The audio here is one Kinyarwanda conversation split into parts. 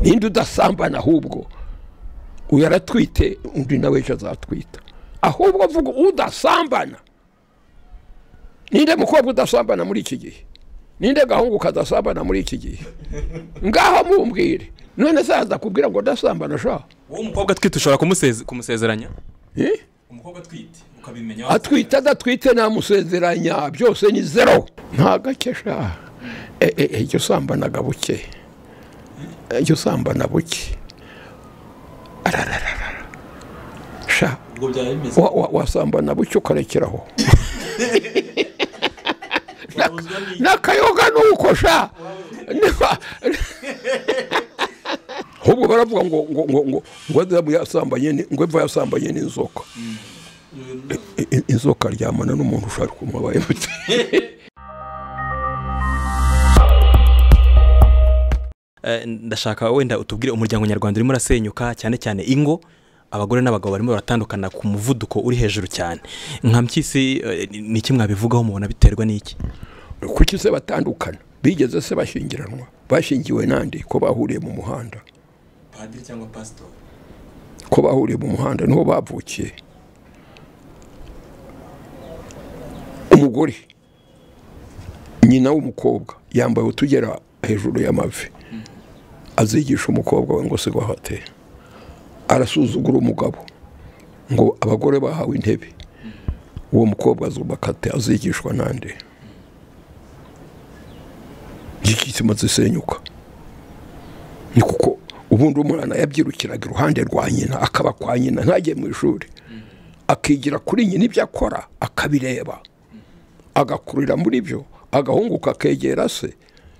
ninde udasambana ahubwo uyu aratwite undi nawe ejo azatwita ahubwo avuga udasambana ninde mukobwa udasambana muri iki gihe ninde gahungu kadasambana muri iki gihe ngaho mumbwire none se azakubwira ngo udasambana sha uwo mukobwa atwite ushobora kumuseze- kumusezeranya Eh? umukobwa atwite ukabimenya atwite adatwite namusezeranya byose ni zero nta gake sha E, e, e, jya usambanaga buke E, jya usambana buke arararara sha ubwo byaba bimeze wa- wa- wasambana buke ukarekeraho Ubuzwa ni- n'akayoga ni uko sha Niba- ahubwo baravuga ngo ngo ngo ngo ngo adamu yasambanye ni- ngo eva yasambanye n'inzoka I- i- inzoka aryamana n'umuntu ushaka kumubaye muti Eh, ndashaka wenda utubwire umuryango nyarwanda urimo urasenyuka cyane cyane ingo abagore n'abagabo barimo baratandukana ku muvuduko uri hejuru cyane nka mpyisi eh, ni- ni iki mwabivugaho mubona biterwa n'iki kuki se batandukana bigeze se bashyingiranwa bashingiwe nande ko bahuriye mu muhanda padiri cyangwa pasitori ko bahuriye mu muhanda niho bavukiye umugore nyina w'umukobwa yambaye utugera hejuru y'amavi azigisha umukobwa we ngo sigwa hate arasuzugura umugabo ngo abagore bahawe intebe uwo mukobwa azubaka ate azigishwa nande gikitsima zisenyuka ni kuko ubundi umwana yabyirukiraga iruhande rwa nyina akaba kwa nyina ntajye mu ishuri akigira kuri nyina ibyo akora akabireba agakurira muri byo agahunguka akegera se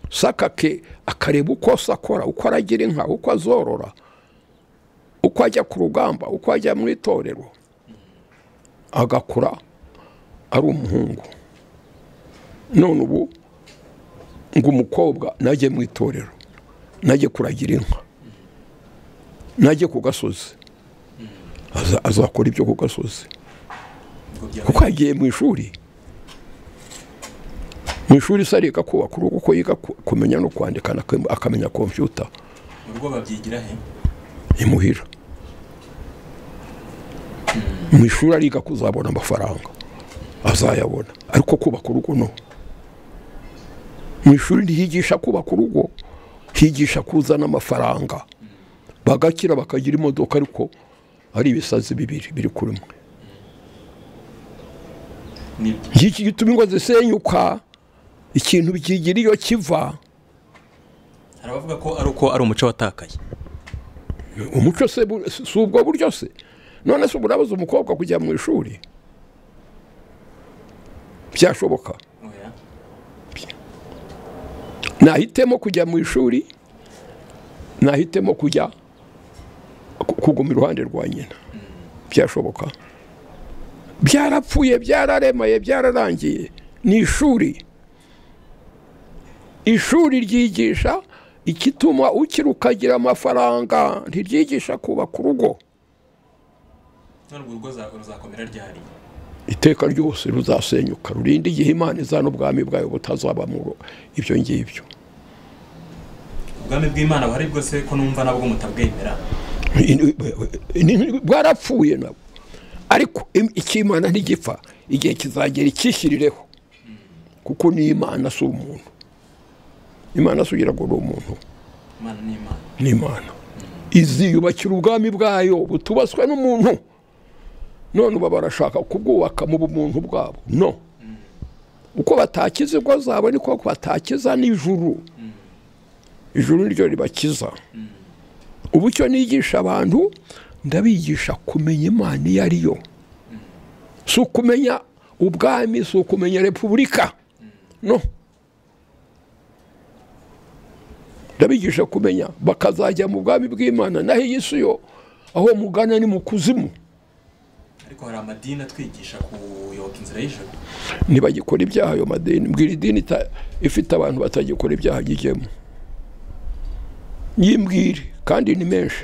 saka ke akareba uko se akora uko aragira inka uko azorora uko ajya ku rugamba uko ajya mu itorero agakura ari umuhungu none ubu ngo umukobwa najye mu itorero najye kuragira inka najye ku gasozi Aza- azakora ibyo ku gasozi kuko yagiye mu ishuri mu ishuri se ariga kubaka urugo kuko yiga ku- kumenya no kwandika anak- akamenya kompiyuta urugo babyigira he imuhira mu ishuri ariga kuzabona amafaranga azayabona ariko kubaka urugo no mu ishuri ntihigisha kubaka urugo higisha kuzana amafaranga bagakira bakagira imodoka ariko ari ibisazi bibiri biri kuri mwe nibyo iki gituma ingo zisenyuka ikintu bikigira iyo kiva hari abavuga ko ari uko ari umuco watakaye umuco se bu- si ubwo buryo se none se ubu urabuza umukobwa kujya mu ishuri byashoboka nahitemo kujya mu ishuri nahitemo kujya ku- kuguma iruhande rwa nyina byashoboka byarapfuye byararemaye byararangiye ni ishuri ishuri ryigisha igituma ukiri ukagira amafaranga ntiryigisha kubaka urugo none urwo rugo ruzakomera ryari iteka ryose ruzasenyuka rurinda igihe imana iza n'ubwami bwayo butazabamo ibyo ngibyo ubwami bw'imana buhari bwose ko numva nabwo mutabwemera bwarapfuye nabo ariko im- icy'imana ntigipfa igihe kizagera icyishyirireho kuko ni imana si umuntu imana si ugira ngo ni umuntu imana ni imana ni imana iziyubakira ubwami bwayo butubaswe n'umuntu none uba barashaka kubwubaka mu bumuntu bwabo no uko batakiza ingo zabo niko batakiza n'ijuru ijuru niryo ribakiza ubu icyo nigisha abantu ndabigisha kumenya imana iyo ari yo si ukumenya ubwami si ukumenya repubulika no ndabigisha kumenya bakazajya mu bwami bw'imana naho iyi si yo aho mugana ni mu kuzimu ariko hari amadini atwigisha kuyoboka inzira y'ijoro ntibagikora ibyaha ayo madini mbwira idini ita- ifite abantu batagikora ibyaha ryigemo nyimbwire kandi ni menshi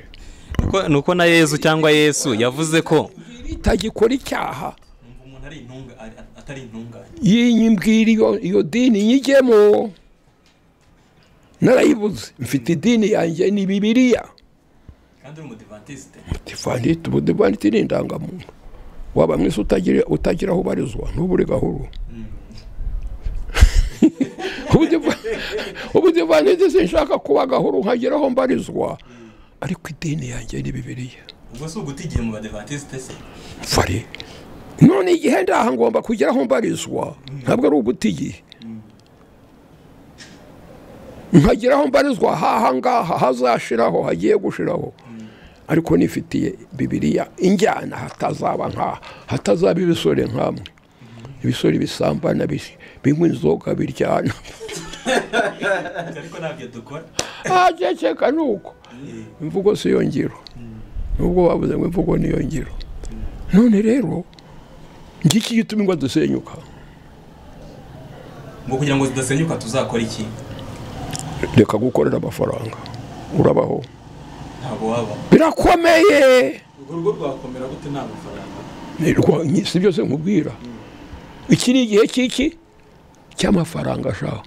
Nuko- ni uko na yezu cyangwa yesu yavuze ko itagikora icyaha umuntu ari intunga atari intungane iyi nyimbwire iyo iyo dini nyigemo narayibuze mfite idini yanjye ni bibiriya kandi uri umudivantiste divandite ubudivandite ni indangamuntu waba mwese utagira utagira aho ubarizwa ntubure gahoro ubudivandite sinshaka kuba gahoro nkagira aho mbarizwa ariko idini yanjye ni bibiriya ubwo si uguta igihe mu badivantiste se fari none igihe ndaha ngomba kugira aho mbarizwa ntabwo ari uguta igihe nkagira aho mbarizwa haha ngaha hazashiraho hagiye gushiraho ariko nifitiye bibiriya injyana hatazaba nkaha hatazaba ibisore nkamwe ibisore bisambana bis- binywa inzoga biryana ariko ntabyo dukora ahaceceka ni uko imvugo si yo ngiro nubwo bavuze ngo imvugo ni yo ngiro none rero ngiki gituma ingo dusenyuka ngo kugira ngo zidasenyuka tuzakora iki reka gukorera amafaranga urabaho ntabwo waba birakomeye urwo rugo rwakomera gute nta mafaranga Ni rwa- ni- si byose nkubwira iki ni igihe cy'iki cy'amafaranga ashaka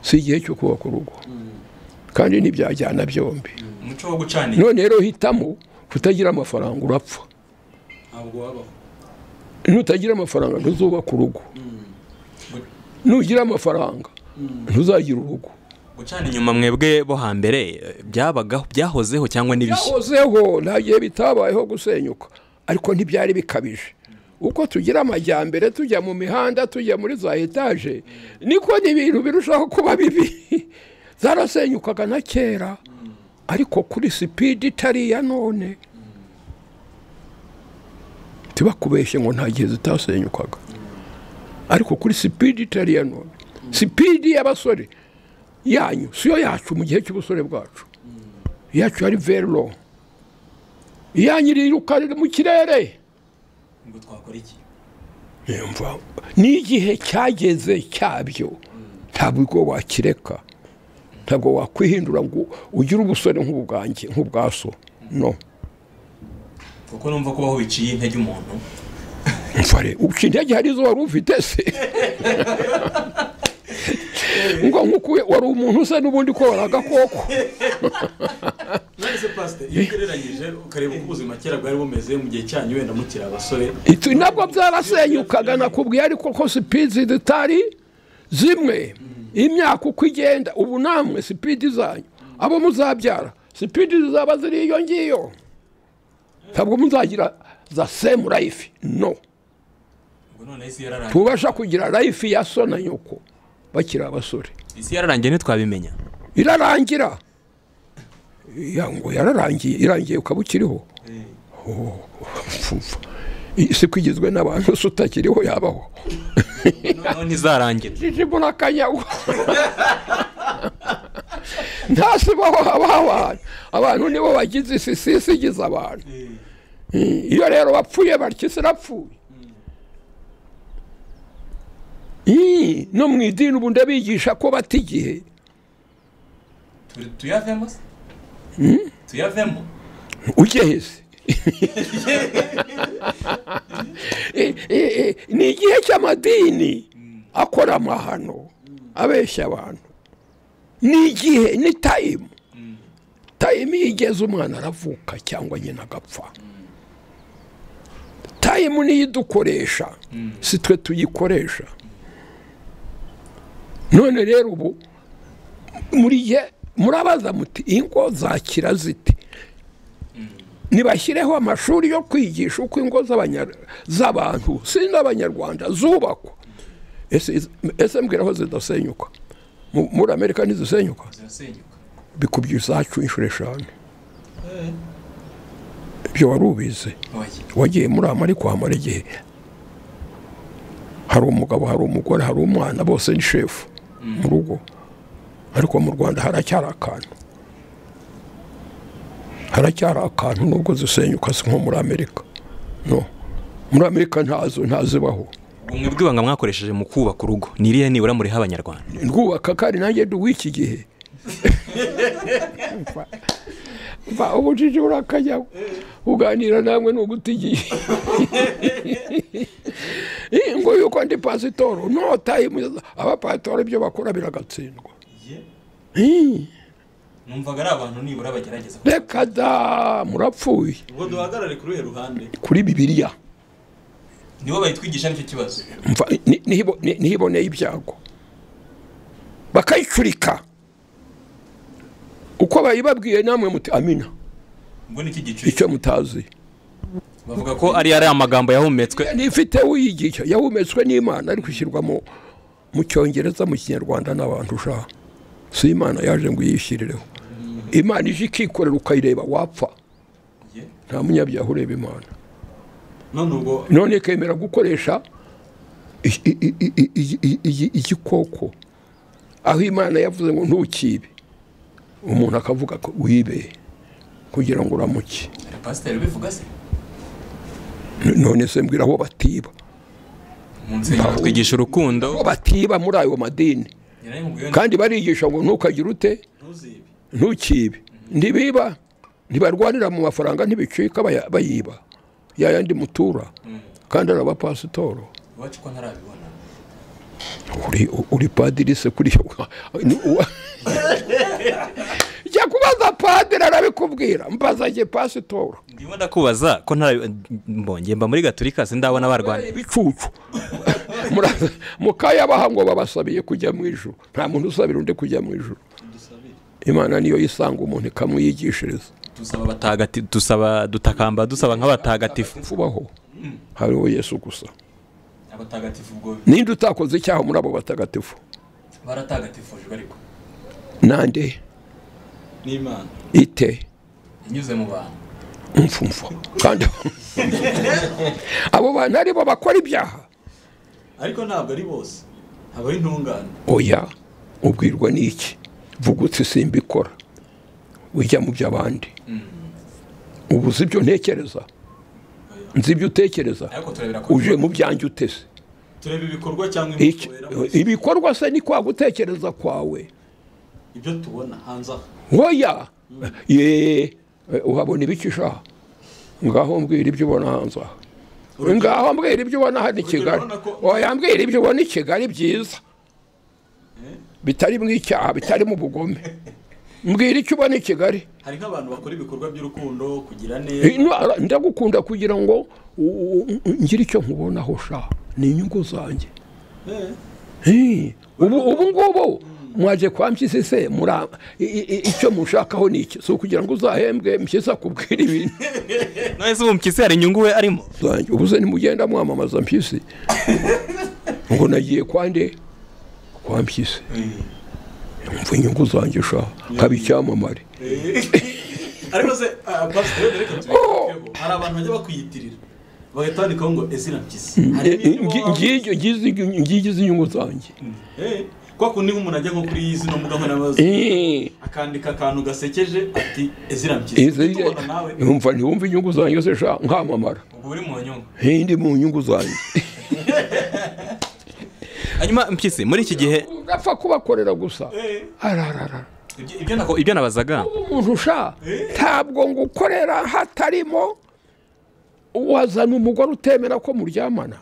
si igihe cyo kubaka urugo kandi ntibyajyana byombi umuco wo gucana igihe none rero hitamo kutagira amafaranga urapfa ntabwo wabaho nutagira amafaranga ntuzubaka urugo nugira amafaranga ntuzagira urugo gucana inyuma mwebwe bo hambere eh, byabagaho byahozeho cyangwa n'ibishya byahozeho nta gihe bitabayeho gusenyuka ariko ntibyari bikabije uko tugira amajyambere tujya mu mihanda tujya muri za etaje niko n'ibintu birushaho kuba bibi zarasenyukaga na kera ariko kuri sipidi itari iya none tibakubeshye ngo nta gihe zitasenyukaga ariko kuri sipidi itari iya none sipidi y'abasore yanyu siyo yacu mu gihe cy'ubusore bwacu iyacu yari vero iyanyu iriruka riri mu kirere ngo twakora iki yumva n'igihe cyageze cyabyo ntabwo wakireka ntabwo wakwihindura ngo ugire ubusore nk'ubwanjye nk'ubwaso no kuko numva ko aho biciye intege umuntu mfare uca intege hari izo wari ufite se ngo nk'uko wari umuntu usa n'ubundi ko wari agakoko none se pasite iyo ugereranyije ukareba uko ubuzima kera bwari bumeze mu gihe cyanyu wenda mukiri abasore Itu- nabwo byarasenyukaga nakubwiye ariko ko sipidi zitari zimwe imyaka uko igenda ubu namwe sipidi zanyu abo muzabyara sipidi zizaba ziri iyo ngiyo ntabwo muzagira za semu rayifi no ngo none isi yararangiye tubasha kugira rayifi ya so na nyoko bakiri abasore isi yararangiye ntitwabimenya irarangira Ya, ngo yararangiye irangiye ukaba ukiriho Oh, pfupfa. isi ko igizwe n'abantu se utakiriho yabaho noneho ntizarangira jijibura akanyagwa ntasibaho haba habaye abantu nibo bagize isi si isi igize abantu Mm, iyo rero bapfuye batyo isi irapfuye Mm, no mu idini ubu ndabigisha ko bata igihe Turi- tuyavemo se tuyavemo ugeze Eh, eh, eh, ni igihe cy'amadini akora amahano abeshya abantu ni igihe ni tayimu tayimu iyo igeze umwana aravuka cyangwa nyina agapfa tayimu niyo idukoresha si twe tuyikoresha none rero ubu muri ye murabaza muti ingo zakira zite nibashyireho amashuri yo kwigisha uko ingo z'abanya- z'abantu si n'abanyarwanda zubakwa ese iz- ese mbwira aho zidasenyuka Mu- muri amerika ntizisenyuka zirasenyuka bikubye izacu inshuro eshanu ibyo wari ubizi oya wagiye muri amari kwamara igihe hari umugabo hari umugore hari umwana bose ni shefu mu rugo ariko mu rwanda haracyari akantu haracyari akantu nubwo zisenyuka si nko muri amerika no muri amerika ntazo ntazibaho ubumwe bw'ibanga mwakoresheje mu kubaka urugo ni iriya nibura muriha abanyarwanda rwubaka kandi nanjye ndi uw'iki gihe Mva ubujiji burakajyaho uganira namwe ni uguta igihe Eh, ngo yuko ndi pasitoro no tayimu abapasitoro ibyo bakora biragatsindwa numvaga ari abantu nibura bagerageza reka da murapfuye ubwo duhagarare kuri uyu ruhande kuri bibiriya nibo bayitwigisha nicyo kibazo Mva- ni- nihibo- ni- nihiboneye ibyago bakayicurika uko bayibabwiye namwe muti amina ubwo nicyo giciro icyo mutazi bavuga ko ko ari ari amagambo yahumetswe nifite wiyigisha yahumetswe n'imana ari gushyirwa mu mu cyongereza mu kinyarwanda n'abantu ushaka si imana yaje ngo uyishyirereho imana ije ikikorera ukayireba wapfa ye. nta munyabyaha ureba imana none ubwo none ikemera gukoresha i- i- i- i- i- i- i- i- igikoko aho imana yavuze ngo ntukibe umuntu akavuga ko wibe kugira ngo uramuke pasiteri bivuga se none se mbwira aho batiba mu nsengero twigisha aho urukundo batiba muri ayo madini nyirayimubwiye kandi barigisha ngo ntukagire ute ntuzibe ntukibe ntibiba ntibarwanira mu mafaranga ntibicika baya- bayiba yayandi mutura kandi ari abapasitoro iwacu ko ntarabibona uri uri padiri se kuri ni uwa- jya kubaza padiri arabikubwira mbaza jye pasitora ndimo ndakubaza ko ntara mbonye mba muri gaturika sindabona barwanya ibicucu Muraza- mukayabaha ngo babasabiye kujya mu ijuru nta muntu usabira undi kujya mu ijuru dusabire imana niyo yisanga umuntu ikamwigishiriza dusaba batanu Batagati- dusaba dutakamba dusaba nk'abatagatifu vubaho hariho yesu gusa abatagatifu ubwo ninde utakoze icyaha muri abo batagatifu baratagatifujwe ariko nande n'imana ite inyuze mu bantu mfumfa kandi abo bantu aribo bakora ibyaha ariko ntabwo ari bose haba ari intungane oya ubwirwa n'iki vugutse simbikora ujya mu by'abandi ubu uzi ibyo ntekereza nzi ibyo utekereza ariko turebera ku uje mu byanjye utese tureba ibikorwa cyangwa Iki- imikorera ibikorwa se ni kwa gutekereza kwawe ibyo tubona hanze aho oya ye uhabona ibicishaha ngaho mbwira ibyo ubona hanze aha ngaho mbwira ibyo ubona hano i kigali urabona ko- oya mbwira ibyo ubona i kigali byiza bitari mu icyaha bitari mu bugome mbwira icyo ubona i kigali hari nk'abantu bakora ibikorwa by'urukundo kugira Eh, neza no, ara- ndagukunda kugira ngo u- u- u- ngire icyo nkubonaho sha ni inyungu zanjye Eh, Eh, ubu ubu ngubu mwaje kwa mpyisi se mura i- i- i- icyo mushakaho ni iki si ukugira ngo uzahembwe mpyisi akubwira ibintu none se ubu mpyisi hari inyungu we arimo zanjye ubu se nimugenda mwamamaza mpyisi ngo nagiye kwa nde kwa mpyisi mva inyungu zanjye sha nkaba icyamamare ariko se ah, pasiteri reka tubikeho Oh. hari abantu bajya bakwiyitirira bagahita bandikaho ngo ezira mpyisi Hari n'ibyo waba- ngiye ngize inyungu zanjye Eh, kwa kundi nk'umuntu ajya nko kuri zino mbuga nkoranyambaga Eh. akandika akantu gasekeje ati ezira mpyisi Izi- Ujye tubona nawe Wumva ntiwumva inyungu zanjye se sha nkamamara ubwo uri mu nyungu hindi mu nyungu zanjye hanyuma mpyisi muri iki gihe urapfa kubakorera gusa Eh, ararara ibyo ibyo nako ibyo nabazaga umuntu usha ntabwo ngo ukorera hatarimo wazana umugore utemera ko muryamana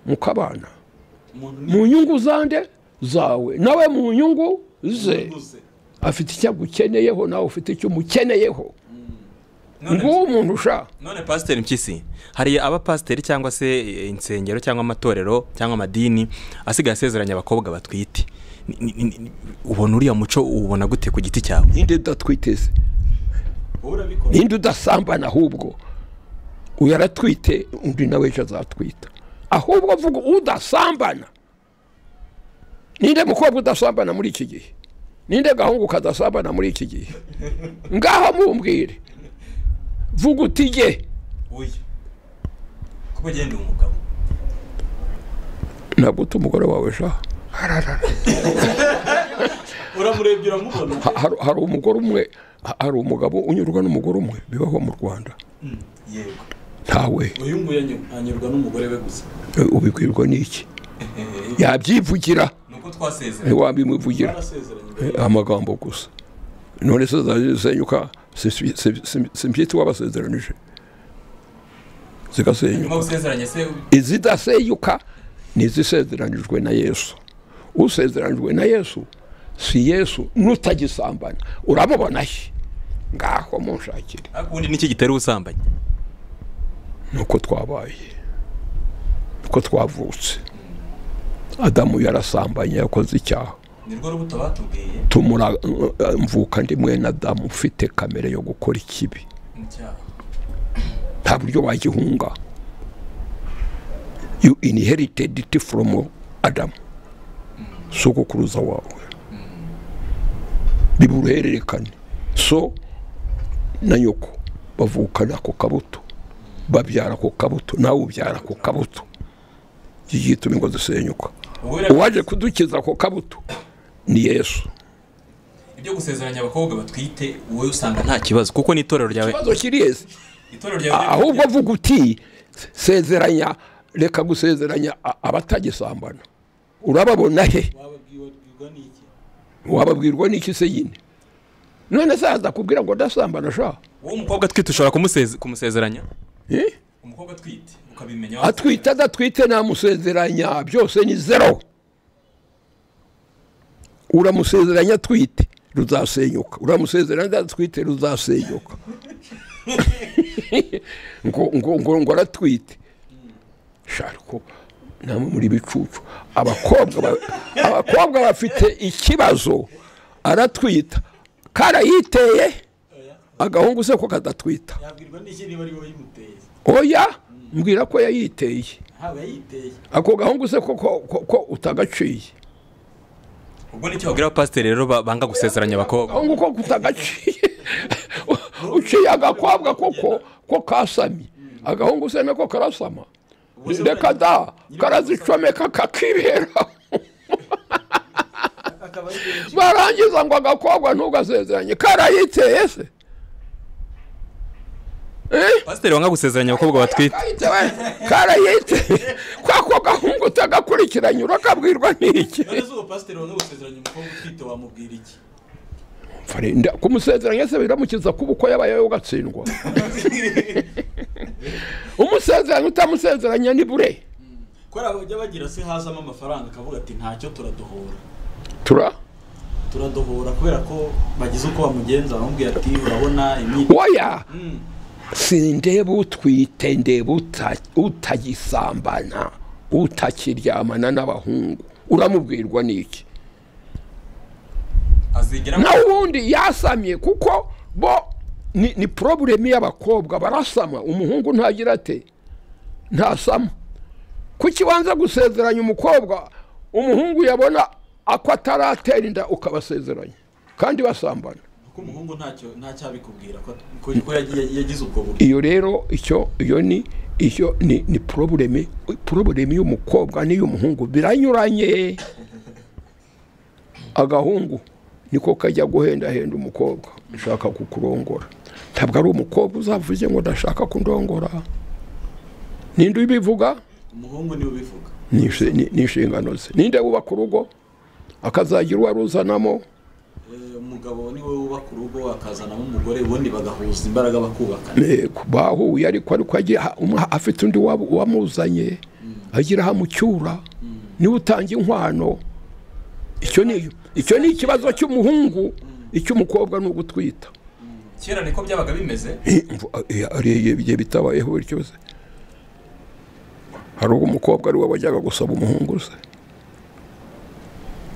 mukabana umuntu ni mu nyungu zande zawe nawe mu nyungu ze uguze afite icyo agukeneyeho nawe ufite icyo umukeneyeho nguwo umuntu usha none pasiteri mpyisi hari abapasiteri cyangwa se eh, insengero cyangwa amatorero cyangwa amadini asigaye asezeranya abakobwa batwite Ni- ni- ni- ni- ubona uriya muco uwubona gute ku giti cyawe ninde udatwiteze wowe urabikora ninde udasambana ahubwo uyu aratwite undi nawe ejo azatwita ahubwo avuga udasambana ninde mukobwa udasambana muri iki gihe ninde gahungu kadasambana muri iki gihe ngaho mumbwire vuga uti jye uyu kuko ugenda uba umugabo ntabwo uti umugore wawe sha Ararara. uramurebye uramubona Ha- hari- hari umugore umwe ha- hari umugabo unyurwa n'umugore umwe bibaho mu rwanda yego ntawe uyu nguyu anyu- anyurwa n'umugore we gusa e, ubibwirwa n'iki ni yabyivugira uko twasezeranye ntiwabimuvugira barasezeranye amagambo gusa none se zasenyuka simbyita wabasezeranije zigasenyuka nyuma gusezeranye se izidasenyuka ni izisezeranijwe na yesu usezeranijwe na yesu si yesu n'utagisambana urabubona he ngaho munshakire ariko ubundi nicyo gitera ubusambanyi nuko twabaye nuko twavutse adamu yarasambanye yakoze icyaha ni rwo rubuto batubwiye tumura mvuka ndi mwene adamu ufite kamere yo gukora ikibi mu cyaha nta buryo wagihunga you inherited it from adam sogokuruza wawe biba uruhererekane so na nyoko bavukana ako kabuto babyara ako kabuto nawe ubyara ako kabuto gituma ngo dusenyuka ubwo biriya uwaje kudukiza ako kabuto ni yesu ibyo gusezeranya abakobwa batwite wowe usanga nta nta kibazo kuko n'itorero ryawe ikibazo kiri yesi itorero ryawe ahubwo avuga uti sezeranya reka gusezeranya a- abatagisambana urababona he wababwirwa n'iki wababwirwa n'iki se nyine none se azakubwira ngo ndasambana sha wowe umukobwa umukobwa atwite ushobora kumuseze- kumusezeranya Eh? umukobwa atwite ukabimenya atwite adatwite namusezeranya byose ni zero uramusezeranya atwite ruzasenyuka uramusezeranya adatwite ruzasenyuka ngo ngo ngo ngo aratwite sha ariko namwe muri ibicucu abakobwa ba- abakobwa bafite ikibazo aratwita karayiteye agahungu se ko kadatwita yabwirwa n'iki niba ari wowe yimuteye oya mbwira ko yayiteye haba yayiteye ako gahungu se ko- ko ko- ko utagaciye ubwo nicyo babwira abapasiteri rero ba- banga gusezeranya abakobwa gahungu ko utagaciye uciye agakobwa koko ko kasamye agahungu se nako karasama reka da karazicomeka kakibera akaba ari benshi barangiza ngo agakobwa ntugasezeranye karayiteye se Eh? pasiteri wanga gusezeranya abakobwa batwite Karayiteye, karayiteye kwako gahungu utagakurikiranye urakabwirwa n'iki none se uwo pasiteri wange gusezeranya umukobwa utwite wamubwira iki Fare- nda- kumusezeranya se biramukiza kuba uko yabayeho ugatsindwa umusezeranya utamusezeranya ni bure ko hari abajya bagira se hazamo amafaranga akavuga ati ntacyo turadohora tura turadohora kubera ko bagize uko bamugenza baramubwira ati urabona imyitozo oya sindeba utwite ndeba uta- utagisambana utakiryamana n'abahungu uramubwirwa n'iki azigera naho ubundi yasamye kuko bo ni, ni problemu y'abakobwa barasama umuhungu ntagira ate ntasama kuki wanza gusezeranya umukobwa umuhungu yabona ako ataratera inda ukabasezeranya kandi basambana ko umuhungu ntacyo ntacyabikubwira ko ko ko yagiye- yagize ubwo buryo iyo rero icyo iyo ni icyo ni ni probleme probleme y'umukobwa n'iy'umuhungu biranyuranye agahungu niko kajya guhendahenda umukobwa nshaka kukurongora ntabwo ari umukobwa uzavuze ngo ndashaka kundongora ninde ubivuga umuhungu niwe ubivuga Ni inshe- ni ni inshingano ze ninde wubaka urugo akazagira uwo aruzanamo Eh, umugabo niwe wubaka urugo akazanamo umugore ubundi bagahuza imbaraga bakubakana Yego, bahuye ariko ariko agiye ha- umwe afite undi wab- wamuzanye agira hamucyura niwe utanga inkwano icyo ni icyo ni ikibazo cy'umuhungu icy'umukobwa ni ugutwita kera niko byabaga bimeze Eh, mvu- eh, hari ibihe bitabayeho buri cyose hari ubwo umukobwa ari we wajyaga gusaba umuhungu se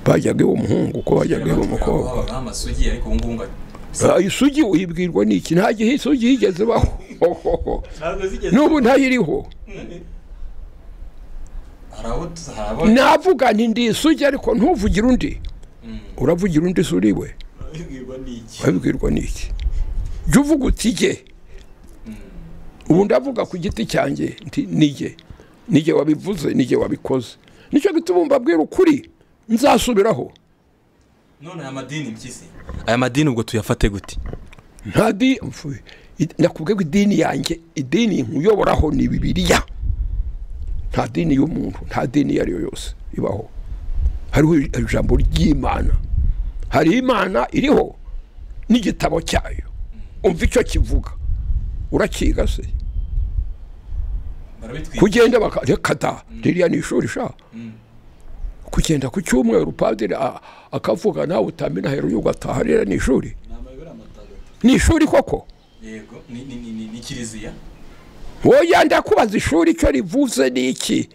bajyaga iwe umuhungu ko bajyaga iwe umukobwa habaga amasugi ariko ubu ngubu ngo- Ah, isugi uyibwirwa n'iki nta gihe isugi yigeze baho ntabwo zigeze n'ubu ntayiriho hari abo tuzi- hari abo navuga nti ndi isugi ariko ntuvugire undi uravugira undi si uriwe babibwirwa n'iki wabibwirwa n'iki jya uvuga uti jye ubu ndavuga ku giti cyanjye nti nijye nijye wabivuze nijye wabikoze nicyo gituma mbabwira ukuri nzasubiraho none aya madini mpyisi aya madini ubwo tuyafate gute nta di mfu- i- nakubwiye ko idini yanjye idini nkuyoboraho ni bibiriya nta dini y'umuntu nta dini iyo ari yo yose ibaho hariho ijambo ry'imana hari imana iriho n'igitabo cyayo umva icyo kivuga urakiga se barabitwika kugenda baka- reka da ririya ni ishuri sha kugenda ku cyumweru padiri a- akavuga nawe utamena hejuru ugataha rero ni ishuri inama y'ibura amatagatifu ni ishuri koko yego ni ni ni ni- ni kiliziya wowe ndakubaza ishuri icyo rivuze ni iki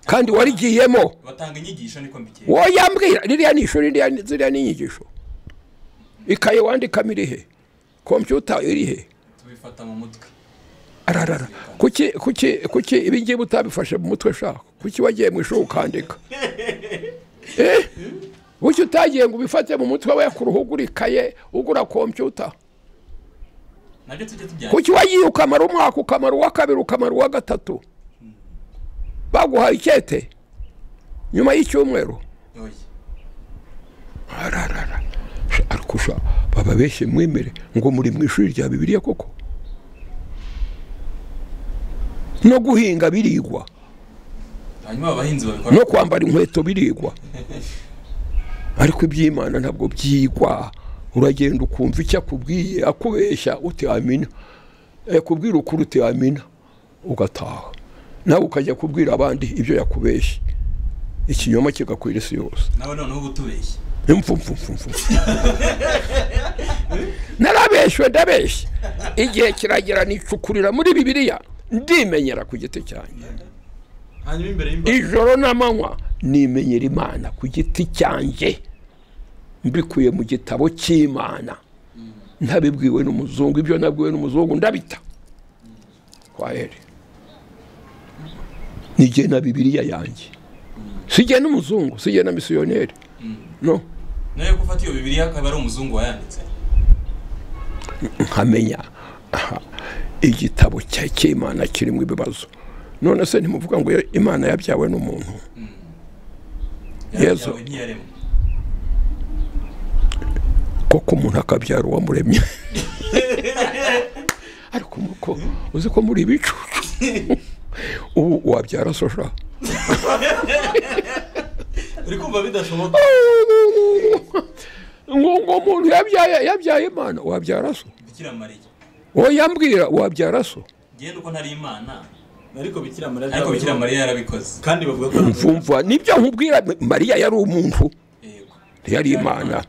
kandi warigiyemo batanga inyigisho niko mbikeye wowe yambwira ririya ni ishuri ririya- ziriya ni inyigisho ikaye wandikamo iri he kompiyuta iri he tubifata mu mutwe ararara kuki kuki kuki ibi ngibi utabifashe mu mutwe shaka kuki wagiye mu ishuri ukandika eh kuki utagiye ngo ubifate mu mutwe we ku ruhu ugura ikaye ugura kompiyuta nabyo tujya tujyana kuki wagiye ukamara umwaka ukamara uwa kabiri ukamara uwa gatatu baguhaye icyete nyuma y'icyumweru oya ararara Sha- ariko usha baba benshi mwemere ngo muri mu ishuri rya bibiliya koko no guhinga birigwa hanyuma abahinzi babikora no kwambara inkweto birigwa ariko iby'imana ntabwo byigwa uragenda ukumva icyo akubwiye akubeshya utiyamina yakubwira ukuri utiyamina ugataha nawe ukajya kubwira abandi ibyo yakubeshye ikinyoma kigakwira isi yose nawe noneho uba utubeshye impfumfumfumfu narabeshwe ndabeshye igihe kiragera nicukurira muri bibiliya ndimenyera ku giti cyanjye hanyuma imbere y'imbaga ijoro n'amanywa nimenyera imana ku giti cyanjye mbikuye mu gitabo cy'imana ntabibwiwe n'umuzungu ibyo nabwiwe n'umuzungu ndabita kwa heri nijye na bibiliya yanjye sijye n'umuzungu sijye na misiyoneri no nawe ko ufata iyo bibiri akaba ari umuzungu wayanditse nkamenya aha, igitabo cya- cy'imana kirimo ibibazo none se ntimuvuga ngo imana yabyawe n'umuntu Yezu. yawe ntiyaremwe koko umuntu akabyara uwamuremye ariko muko uzi ko muri ibicucu ubu wabyara soja uri kumva bidashoboka ngo ngo umuntu yabyaye yabyaye imana wabyara so bikira mariya uwo yambwira wabyara so genda uko ntari imana ariko bikira mariya ariko byabayeho. bikira mariya yarabikoze kandi bavuga ko mvumva nibyo nkubwira mariya yari umuntu yego ntiyari imana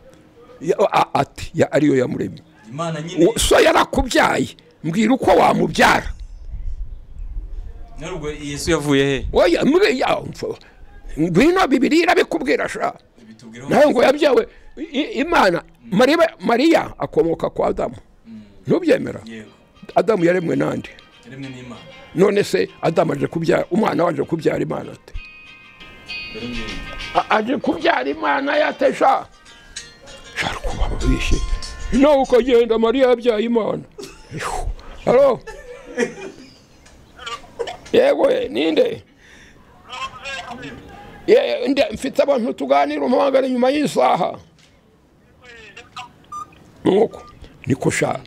Ya- a- ati ya- ariyo yamuremye imana nyine so yarakubyaye mbwira uko wamubyara nawe ubwo yesu yesu yavuye he oya mbwira ya- mf- ngwino bibiri irabikubwira sha bitubwiraho nawe ngo yabyawe i- i- imana mariya, mariya akomoka kwa adamu ntubyemera yego adamu yaremwe nande yaremwe n'imana none se adamu aje kubyara umwana waje kubyara imana ate mbere n'imana A- aje kubyara imana yate sha sha kuba bishe nawe ukagenda mariya yabyaye imana Ihu. halo yego eh, ninde Ye- nde- mfite abantu tuganira umuhangara nyuma y'isaha nuko niko sha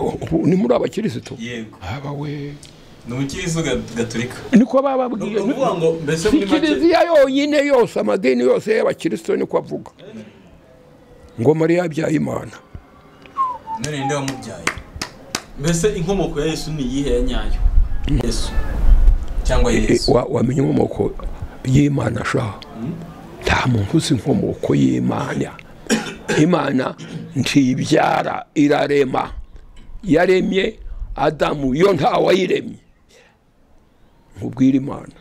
ubu ni muri abakirisitu yego aba we ni umukirisitu ga- gatolika niko ni bababwiye ukuvuga ngo mbese muri make kiliziya yonyine yose amadini yose y'abakristo niko avuga ngo mariya yabyaye imana none ninde wamubyaye mbese inkomoko ya yesu ni iyihe ya nyayo yesu cyangwa E, yesu wa- wamenya inkomoko y'imana shaha nta muntu uzi inkomoko y'imana imana ntibyara irarema yaremye adamu yo ntawayiremye nkubwire imana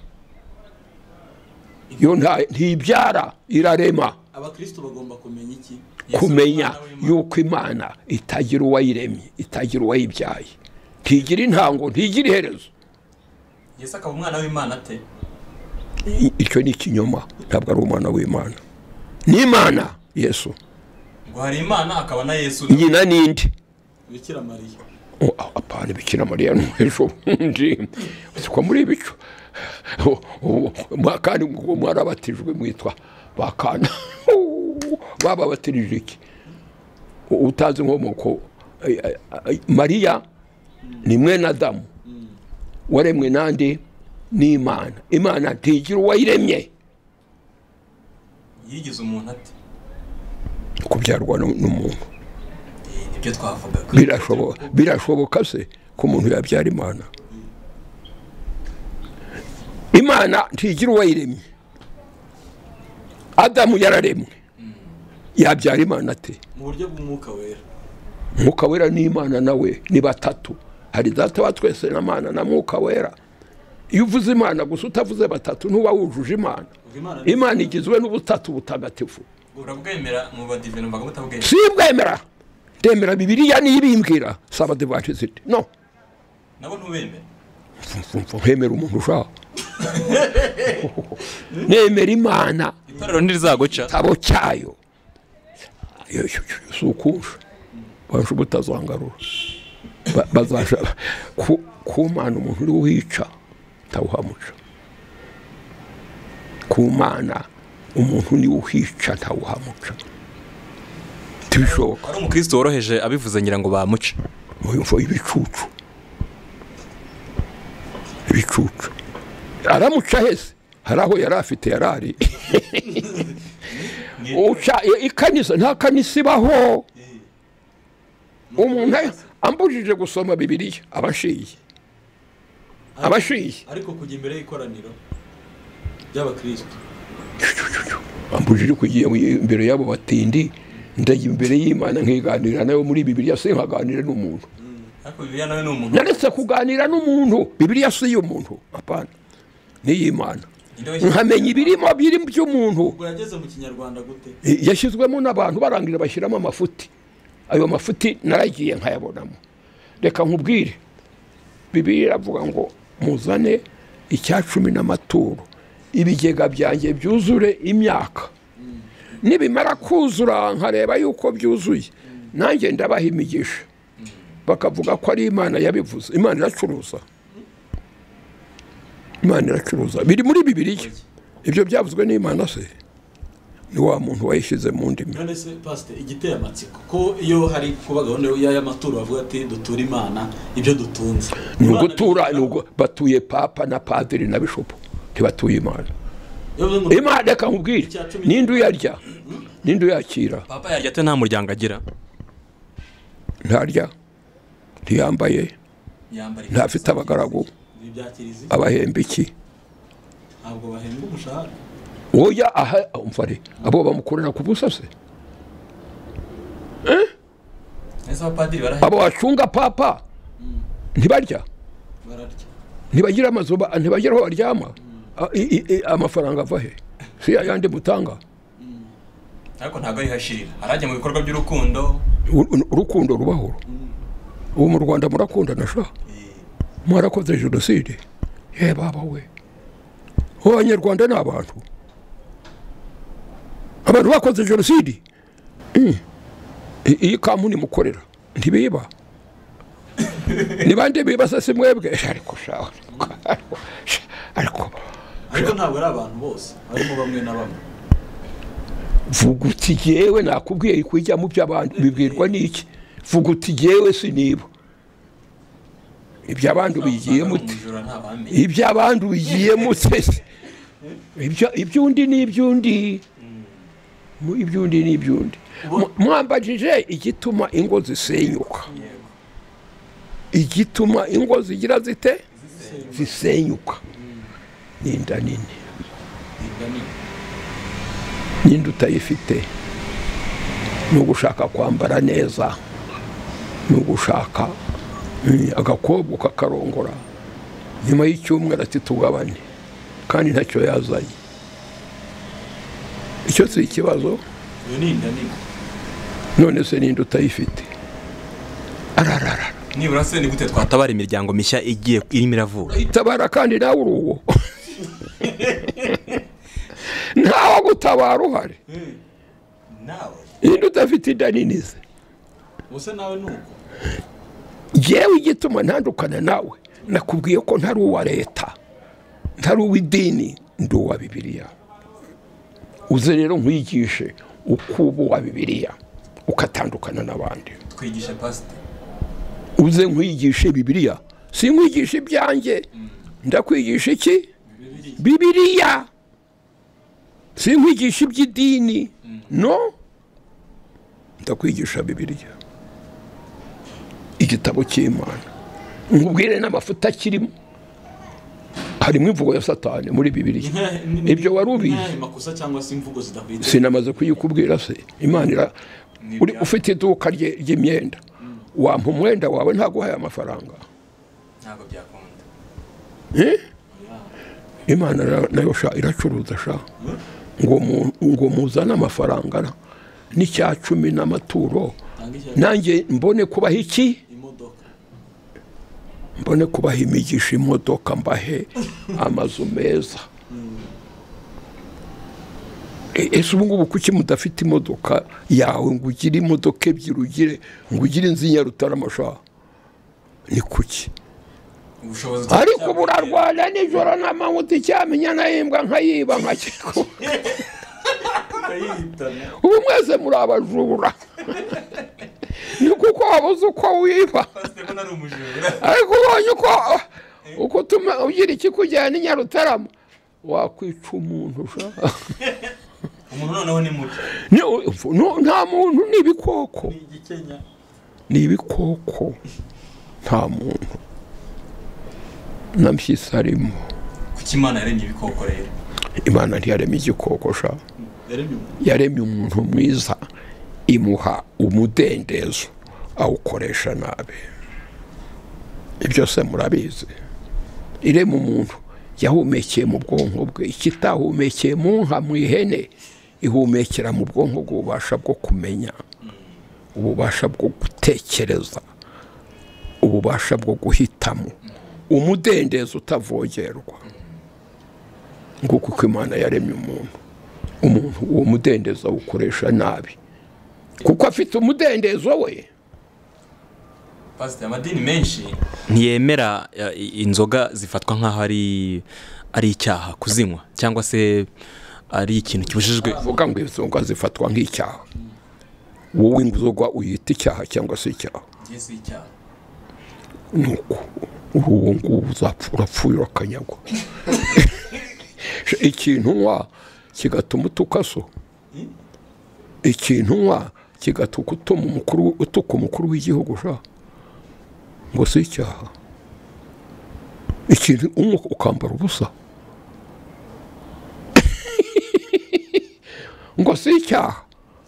yo nta- ntibyara irarema abakristo bagomba kumenya iki Yesu kumenya umwana w'Imana. yuko imana itagira uwayiremye itagira uwayibyaye ntigira intango ntigira iherezo yesu akaba umwana w'imana ate I- icyo ni ikinyoma ntabwo ari umwana w'imana ni imana yesu ngo hari imana akaba na yesu nyina ninde bikira mariya O, a- apana bikira mariya no hejuru ndi ko muri ibicu O, o, mwa- kandi ngo mwarabatijwe mwitwa bakana bababatirije iki U- utazi inkomoko ay- ay- ay- mariya ni mwene adamu waremwe nande n'imana imana ntigira uwayiremye yigize umuntu ate kubyarwa nu- n'umuntu Eh, nibyo twavugaga birashoboka birashoboka se ko umuntu yabyara imana imana ntigira uwayiremye adamu yararemwe yabyara imana ate mu buryo bw'umwuka wera mwuka wera n'imana nawe ni batatu hari data wa twese na mana na mwuka wera iyo uvuze imana gusa utavuze batatu ntuba wujuje imana Ubwo imana imana igizwe n'ubutatu butagatifu urabwemera mu badive mbaga mutabwemera simbwemera ndemera bibiriya niyo ibimbwira saba devatisiti no nabo ntubemera hemera umuntu ushaka nemera imana itorero ntirizaguca igitabo cyayo si ukunja baje butazangarura Ba- bazasha ku- kumana umuntu uri wica ntawuhamuca kumana umuntu niwe uhica ntawuhamuca ntibishoboka ari umukristo woroheje abivuze ngira ngo bamuce mvo ibicucu ibicucu aramuca hese hari aho yari afite yari ari uca ikanisa nta kanisa ibaho umuntu ambujije gusoma bibiliya abashiye abashiye ariko kujya imbere y'ikoraniro ry'abakristo ambujije kugiye imbere y'abo batindi ndajya imbere y'imana nkiganira nayo muri bibiliya si nkaganira n'umuntu ariko bibiliya nawe ni umuntu naretse kuganira n'umuntu bibiliya si iy'umuntu apana n'iy'imana Ninde washyize- nkamenya ibirimo biri by'umuntu ubwo yageze mu kinyarwanda gute Eh, yashyizwemo n'abantu barangira bashyiramo amafuti ayo mafuti naragiye nkayabonamo reka nkubwire bibiri iravuga ngo muzane icya cumi n'amaturo ibigega byanjye byuzure imyaka nibimara kuzura nkareba yuko byuzuye nanjye ndabaha imigisha bakavuga ko ari imana yabivuze imana iracuruza imana iracuruza biri muri bibiriya ibyo byavuzwe n'imana se ni wa muntu wayishyize mu ndimi none se pasite igiteye amatsiko ko iyo hari kuba gahunda y'amaturo bavuga ati dutura imana ibyo dutunze ni Imana ugutura ni- ni ugu- batuye papa na padiri na bishopu ntibatuye imana Iyo uvuze ngo imana reka nkubwire Icya cumi ninde uyarya ninde uyakira papa yarya ate nta muryango agira ntarya ntiyambaye yambara ntafite abagaragu ibi bya kiliziya abahemba iki ntabwo bahembwa umushahara oya aha umvare abo bamukorera ku busa se ese abapadiri barahembwa abo bacunga papa ntibarya bararya ntibagira amazu ba- ntibagira aho baryama A- i- i- i- amafaranga ava he si ayandi mutanga ariko ntabwo yihashirira arajya mu bikorwa by'urukundo U- u- urukundo rubahoro ubu mu rwanda murakundana sha mwarakoze jenoside ye baba we ubu abanyarwanda ni abantu abantu bakoze jenoside Mm. I- iyi kampuni mukorera ntibiba ni bande biba se si mwebwe ariko sha ariko- ariko ariko ntabwo ari abantu bose harimo bamwe na bamwe vuga uti jyewe nakubwiye kujya mu by'abandi bibwirwa n'iki vuga uti jyewe siniba iby'abandi ubigiye muti umujura ntabamenye iby'abandi ubigiye mute se? Ibyo- iby'undi ni iby'undi Mu- iby'undi ni iby'undi Mu- mwambajije igituma ingo zisenyuka igituma ingo zigira zite zisenyuka ni inda nini n'indi utayifite ni ugushaka kwambara neza ni ugushaka mm, agakobwa kakarongora nyuma y'icyumweru ati tugabane kandi ntacyo yazanye icyo si ikibazo iyo ni inda nini none se n'indi utayifite ararara nibura se ni gute twatabara imiryango mishya igiye irimo iravuka itabara kandi nawe uri uwo ntawe gutabara uhari nawe n'indi udafite inda nini se ubuse nawe ni uko njyewe igituma ntandukana nawe nakubwiye ko ntari uwa leta ntari uw'idini ndi uwa bibiliya uze rero nkwigishe uko uba uwa bibiliya ukatandukana n'abandi twigishe pasite uze nkwigishe bibiliya si nkwigisha ibyanjye ndakwigisha iki bibiliya si nkwigisha iby'idini no ndakwigisha bibiliya igitabo cy'imana nkubwire n'amafuta kirimo harimo imvugo ya satani muri bibiriya ibyo wari ubizi makosa cyangwa se imvugo zidakwiriye sinamaze kuyikubwira se imana ira- uri ufite iduka rye- ry'imyenda wampa umwenda wawe ntaguhaye amafaranga ntabwo byakunda Eh? imana ra- nayo sha iracuruza sha ngo mu- ngo muzane amafaranga ra, n'icya cumi n'amaturo tanga icyo nanjye mbone kubaha iki imodoka mbone kubaha imigisha imodoka mbahe amazu meza E- ese ubu ngubu kuki mudafite imodoka yawe ngo ugire imodoka ebyiri ugire ngo ugire inzu y'inyarutarama ni kuki ubushobozi ariko ubu urarwara nijoro n'amanywa uticyamenya nkayimbwa nkayiba nkakiko tukayihitana ubu mwese muri abajura ni kuko wabuze uko wiba pasiteri ari umujura ariko ubonye uko uko utuma ugira ikikujyana i nyarutarama wakwica umuntu sha umuntu noneho ni mubi Ni- no- nta muntu ni ibikoko ni igikenya ni ibikoko nta muntu namushyitsi harimo kuki imana yaremye ibikoko rero imana ntiyarema igikoko sha yaremye umuntu yaremye umuntu mwiza imuha umudendezo awukoresha nabi ibyo se murabizi irema umuntu yahumekeye mu bwonko bwe ikitahumekeye mu nka mu ihene ihumekera mu bwonko bw'ububasha bwo kumenya ububasha bwo gutekereza ububasha bwo guhitamo umudendezo utavogerwa nguko uko imana yaremye umuntu umuntu uwo mudendezo awukoresha nabi kuko afite umudendezo we pasiteri amadini menshi ntiyemera eh, i- inzoga zifatwa nk'aho ari ari icyaha kuzinywa cyangwa se ari ikintu kibujijwe vuga ngo inzoga zifatwa nk'icyaha wowe inzoga uyita icyaha cyangwa se icyaha ngiye si icyaha nuko uri uwo nguwo uzapfa urapfuye urakanyagwa ikintu unywa kigatuma utuka so ikintu unywa kigatuma utuma umukuru utuka umukuru w'igihugu sha ngo si icyaha ikintu unywa ukambara ubusa ngo si icyaha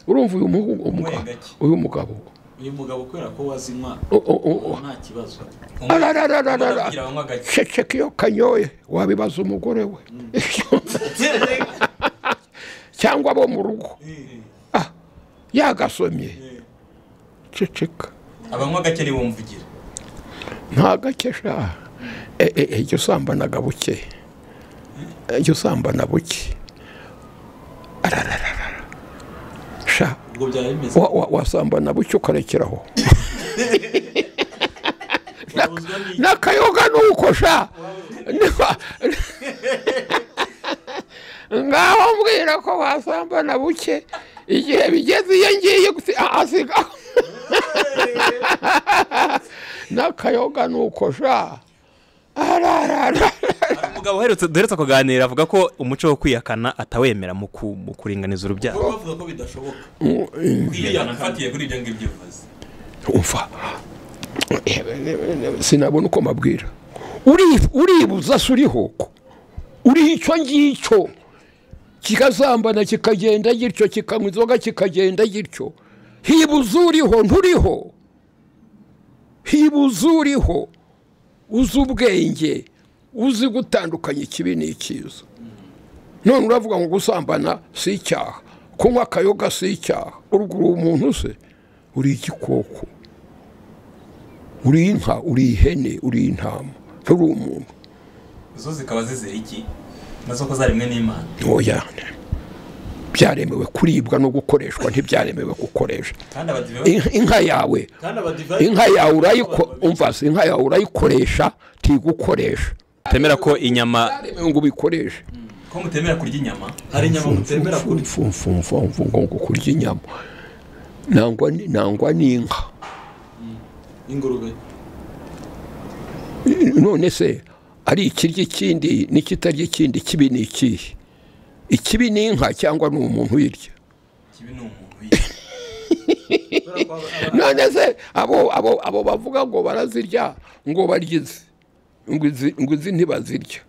urumva uyu muhu- umugabo Wenda ki? uyu mugabo uyu mugabo kubera ko wazinywa O- o- o- o- nta kibazo Arararararara. Arababwira banywa gake ceceka iyo kanyoye wabibaza umugore we cyangwa abo mu rugo Ah, yagasomye ceceka abanywa gake nibo mvugira nta gake sha E, e, e, jya usambanaga buke E, jya usambana buke ararararara sha ubwo byaba bimeze wa- wa- wasambana buke ukarekeraho wabuzwa n'iki n'akayoga ni uko sha Niba- ngaho mbwira ko wasambana buke igihe bigeze iyo ngiye gusi- a- asigaho n'akayoga ni uko sha ararara umugabo uherutse duherutse kuganira avuga ko umuco wo kwiyakana atawemera mu ku- mu kuringaniza urubyaro bavuga ko bidashoboka kwiyana mfatiye kuri ibyo ngibyo uvuze umva sinabona uko mabwira Uri- uribuza se uriho ko uriho icyo ngicyo kikazambana kikagenda gityo kikanywa inzoga kikagenda gityo hibuza uriho nturiho hibuza uriho uzi ubwenge uzi gutandukanya ikibi n'ikiza none uravuga ngo gusambana si icyaha kunywa akayoga si icyaha uruguru umuntu se uri igikoko uri inka uri ihene uri intama nturi umuntu zo zikaba zizira iki nazo ko zaremwe n'imana ntoyane byaremewe kuribwa no gukoreshwa ntibyaremewe gukoresha kandi abadive Inka- inka yawe kandi abadive inka yawe urayiko umva se, inka yawe urayikoresha ntigukoresha atemera ko inyama byaremewe ngo ubikoreshe ko mutemera kurya inyama hari inyama mutemera kurya mfumfumfumfu ngo ngo kurya inyama nangwa ni- nangwa n'inka ingurube none se ari ikirya ikindi n'ikitarya ikindi ikibi ni ikihe ikibi ni inka cyangwa ni umuntu uyirya kibi ni umuntu wiye Kubera ko aba- aba- none se abo abo abo bavuga ngo barazirya ngo baryize ngo izi ngo izi ntibazirya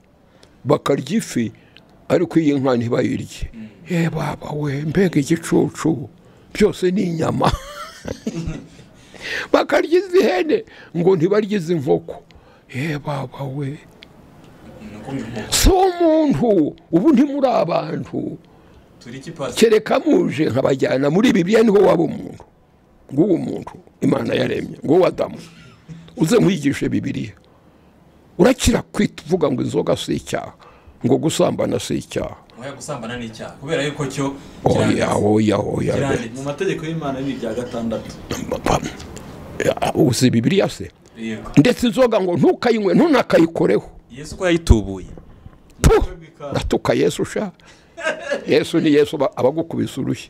bakarya ifi ariko iyi nka ntibayirye ye baba we mbega igicucu byose ni inyama bakarya izi hene ngo ntibarye izi nkoko ye baba we si umuntu ubu ntimuri abantu turi iki pasiteri kereka muje nkabajyana muri bibiliya niho waba umuntu nguwo muntu imana yaremye nguwo adamu uze nkwigishe bibiliya urakira kwita uvuga ngo inzoga si icyaha ngo gusambana si icyaha muhe gusambana n'icyaha kubera yuko cyo oya oya oya kiranditse mu mategeko y'imana ni ibya gatandatu uzi bibiliya se yego ndetse inzoga ngo ntukayinywe ntunakayikoreho yesu ko yayitubuye tu ratuka yesu sha yesu ni yesu aba- abagukubise urushyi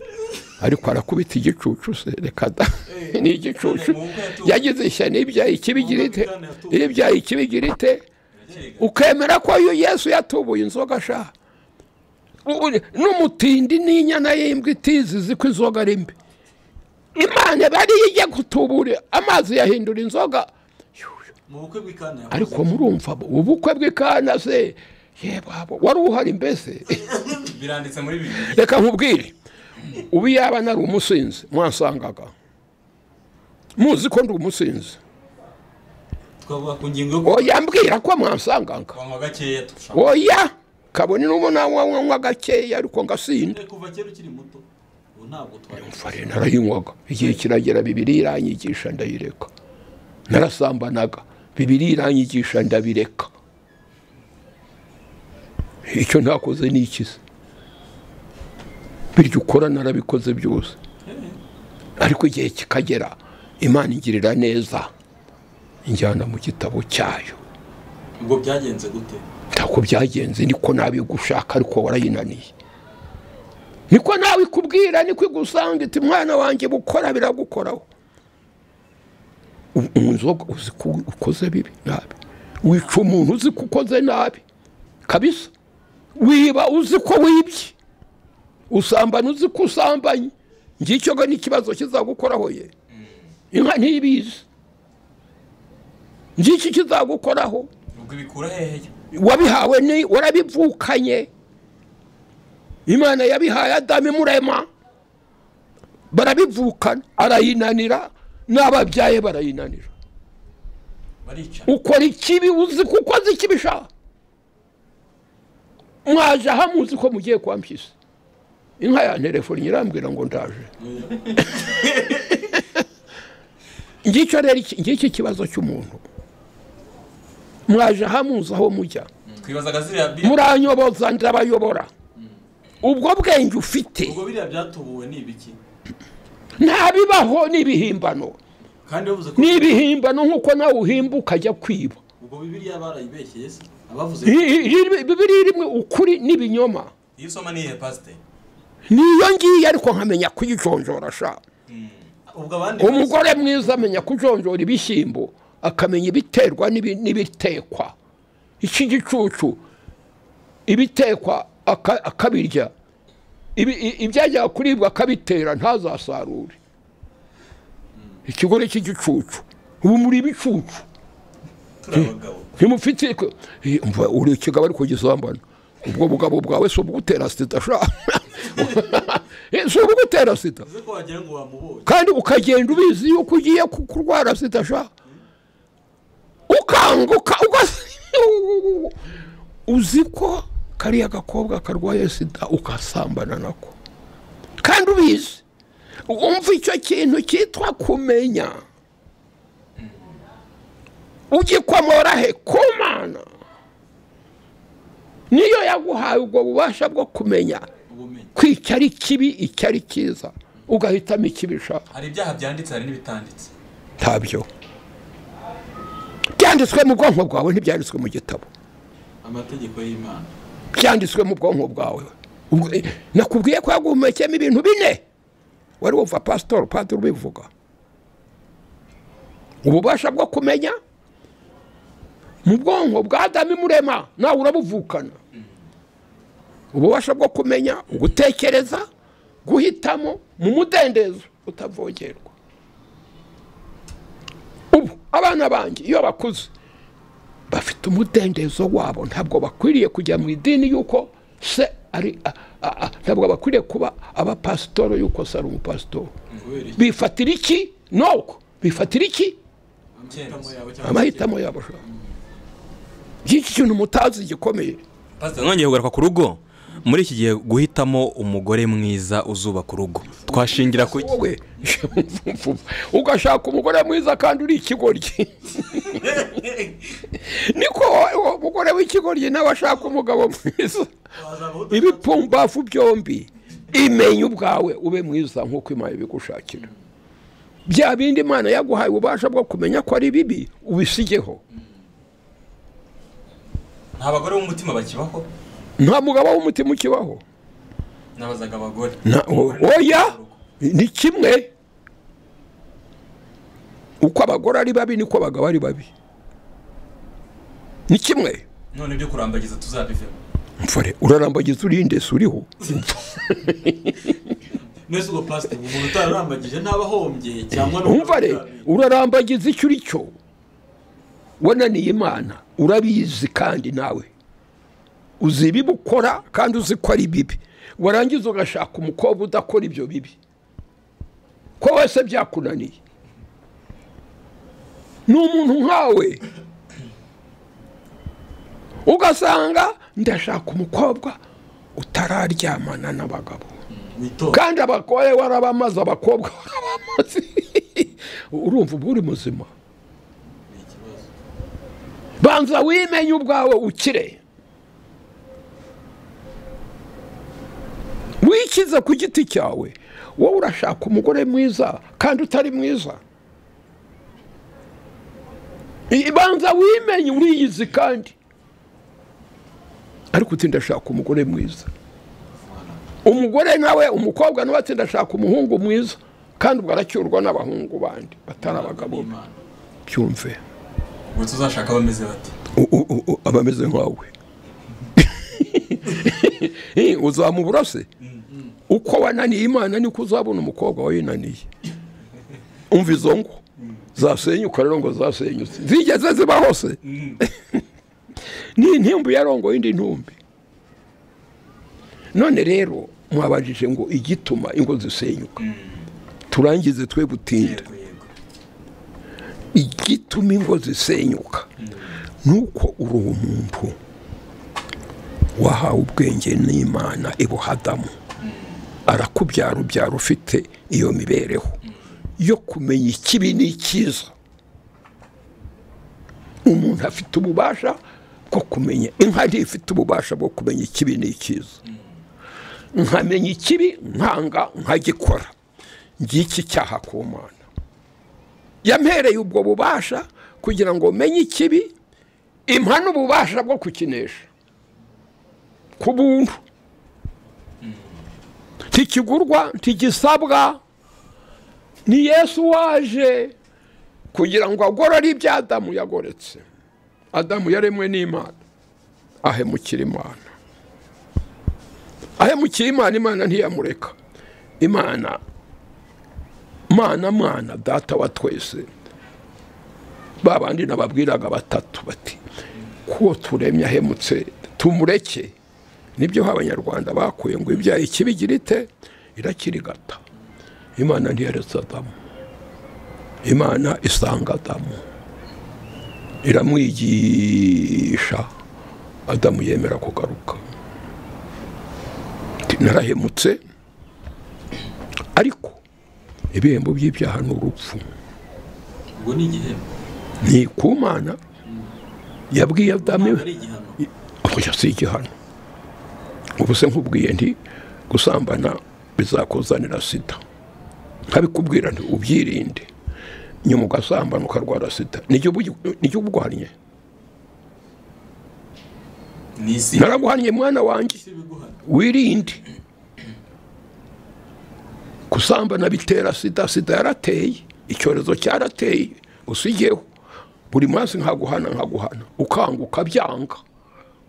ariko arakubita igicucu se reka da ni igicucu yagize ishyano ibyaha ikibigira ite ibyaha ikibigira ite ukemera ko uyu yesu yatubuye inzoga sha U- u- n'umutindi n'inyana y'imbwa itizizi ko inzoga ari mbi imana bariye ijya gutubura amazi yahindura inzoga mu bukwe bw'ikana yakoze ariko murumva ubukwe bw'ikana se yebabo wari uhari mbese biranditse muri bibiri reka nkubwire ubu yaba nari umusinzi mwasangaga muzi ko ndi umusinzi twavuga ku ngingo yo oya mbwira ko mwansangaga kunywa gakeya turashaka oya kabone n'ubu nanywa gakeya ariko ngasinda kuva kera ukiri muto ubu ntabwo twari mfare narayinywaga igihe kiragera bibiri iranyigisha ndayireka narasambanaga bibiri iranyigisha ndabireka icyo ntakoze ni ikize biryo ukora narabikoze byose ariko igihe kikagera imana ingirira neza injyana mu gitabo cyayo ubwo byagenze gute ntabwo byagenze niko nabigushaka ariko warayinaniye niko nawe ikubwira niko igusanga iti mwana wanjye bukora biragukoraho U- inzoga uzi ko ukoze bibi nabi wica umuntu uzi ko ukoze nabi kabisa wiba uzi ko wibye usambana uzi ko usambanye ngicyo ngo n'ikibazo kizagukoraho ye inka ntibizi ngicyo kizagukoraho ubwo ibikura hehe wabihawe ni warabivukanye imana yabihaye adamu imurema barabivukana arayinanira n'ababyaye barayinanira baricara ukora ikibi uzi ko ukoze ikibi sha mwaje aha muzi ko mugiye kwa mpyisi inka ya telefoni irambwira ngo ndaje ngicyo rero iki- ngicyo ikibazo cy'umuntu mwaje aha muzi aho mujya twibazaga ziriya biriya muranyoboza ndabayobora ubwo bwenge ufite ubwo biriya byatubuwe ni ibiki ntabibaho ni ibihimbano kandi bavuze ko ni ibihimbano nk'uko nawe uhimba ukajya kwiba ubwo bibiriya barayibeshyeye se abavuze I- i- i- bibiri rimwe ukuri n'ibinyoma iyo usoma ni iyihe pasiteri niyo ngiyo ariko nkamenya kuyijonjora sha ubwo abandi umugore mwiza amenya kujonjora ibishyimbo akamenya ibiterwa n'ibi- n'ibitekwa iki gicucu ibitekwa aka- akabirya Ibi- i- ibyajyaga kuribwa akabitera ntazasarure ikigore cy'igicucu ubu muri ibicucu turi abagabo ntimufite ko- Eh, umva uri ikigabo ariko gisambana ubwo bugabo bwawe si ubugutera sida sha Eh, si ubugutera sida bivuze ko wagira ngo wamubonye kandi ukagenda ubizi yuko ugiye ku- kurwara sida sha ukanguka ugas- uzi ko kariya gakobwa karwaye sida ugasambana nako kandi ubizi wumva icyo kintu cyitwa kumenya ugikomora he ku mana niyo yaguhaye ubwo bubasha bwo kumenya ubumenyi ko iki ari kibi iki ari cyiza ugahitamo ikibi ushaka hari ibyaha byanditse hari n'ibitanditse ntabyo byanditswe mu bwonko bwawe ntibyanditswe mu gitabo amategeko y'imana byanditswe mu bwonko bwawe Ubwo- eh, nakubwiye ko yaguhumekeyemo ibintu bine wari wumva pasitori padiri ubivuga ububasha bwo kumenya mu bwonko bwa adamu imurema nawe urabuvukana ububasha bwo kumenya gutekereza guhitamo mu mudendezo utavogerwa ubu abana banjye iyo bakuze bafite umudendezo wabo ntabwo bakwiriye kujya mu idini y'uko se ari a- a- a- ntabwo bakwiriye kuba abapasitoro y'uko se ari umupasitoro kubera iki bifatira iki nuko bifatira iki amahitamo yawe cyangwa amahitamo yabo shaka iki kintu mutazi gikomeye pasiteri mwongeye kugaruka ku rugo muri iki gihe guhitamo umugore mwiza uzubaka urugo twashingira ku iki wowe ugashaka umugore mwiza kandi uri ikigoryi niko wowe uwo mugore w'ikigoryi nawe ashaka umugabo mwiza wazaba uda- ibipumbafu byombi imenye ubwawe ube mwiza nk'uko imana ibigushakira bya bindi imana yaguhaye ububasha bwo kumenya ko ari bibi ubisigeho nta bagore b'umutima bakibaho nta mugabo w'umutima ukibaho nabazaga abagore Na- o- oya ni kimwe uko abagore ari babi niko abagabo ari babi ni kimwe none ibyo kurambagiza tuzabivemo mfore urarambagiza urinde si uriho mwese ubwo pasiteri umuntu utararambagije ntaba ahombye cyangwa n'uwo umvare urarambagiza icyo uri cyo wananiye imana urabizi kandi nawe uzi ibibi ukora kandi uzi ko ari bibi warangiza ugashaka umukobwa udakora ibyo bibi ko wese byakunaniye ni umuntu nkawe ugasanga ndashaka umukobwa utararyamana n'abagabo witonda kandi abagore warabamaze abakobwa warabamaze urumva uba uri muzima banza wimenye ubwawe ukire wikize ku giti cyawe wowe urashaka umugore mwiza kandi utari mwiza I- banza wimenye uriyizi kandi ariko uti ndashaka umugore mwiza umugore nawe umukobwa nawe ati ndashaka umuhungu mwiza kandi ubwo aracyurwa n'abahungu bandi batari abagabo be." Imana. cyumve ubwo tuzashaka abameze bati U- u- u- u- aba ameze nkawe Eh, uzamubura se uko wananiye imana niko uzabona umukobwa wawe yinaniye umva izo ngo zasenyuka rero ngo zasenyutse zigeze ziba hose ni intimbu yarongoye indi ntumbi none rero mwabajije ngo igituma ingo zisenyuka turangize twe gutinda igituma ingo zisenyuka nuko uri umuntu wahawe ubwenge n'imana ibuhadamu arakubyara ubyara ufite iyo mibereho yo kumenya ikibi n'icyiza umuntu afite ububasha bwo kumenya inka ntifite ububasha bwo kumenya ikibi n'icyiza nkamenya ikibi nkanga nkagikora ngiki icyaha ku mana yampereye ubwo bubasha kugira ngo menye ikibi impana ububasha bwo kukinesha ku buntu ntikigurwa ntigisabwa ni yesu waje kugira ngo agorore ibyo adamu yagoretse adamu yaremwe n'imana ahemukira imana ahemukira imana imana ntiyamureka imana mana mana data wa twese ba bandi nababwiraga batatu bati kuwo turemye ahemutse tumureke nibyo abanyarwanda bakuye ngo ibyaha ikibigira ite irakirigata imana ntiyaretse adamu imana isanga adamu iramwigisha adamu yemera kugaruka Ati, narahemutse ariko ibihembo by'ibyaha ni urupfu ubwo ni igihembo ni ku mana yabwiye adamu ntabwo ari igihano oya si igihano ubu se nkubwiye nti gusambana bizakuzanira sida nkabikubwira nti ubyirinde nyuma ugasambana ukarwara sida nijye ubu- nijye ubuguhannye ni isi naraguhannye mwana wanjye isi ibiguhana wirinde gusambana bitera sida sida yarateye icyorezo cyarateye usigeho buri munsi nkaguhana nkaguhana ukanguka byanga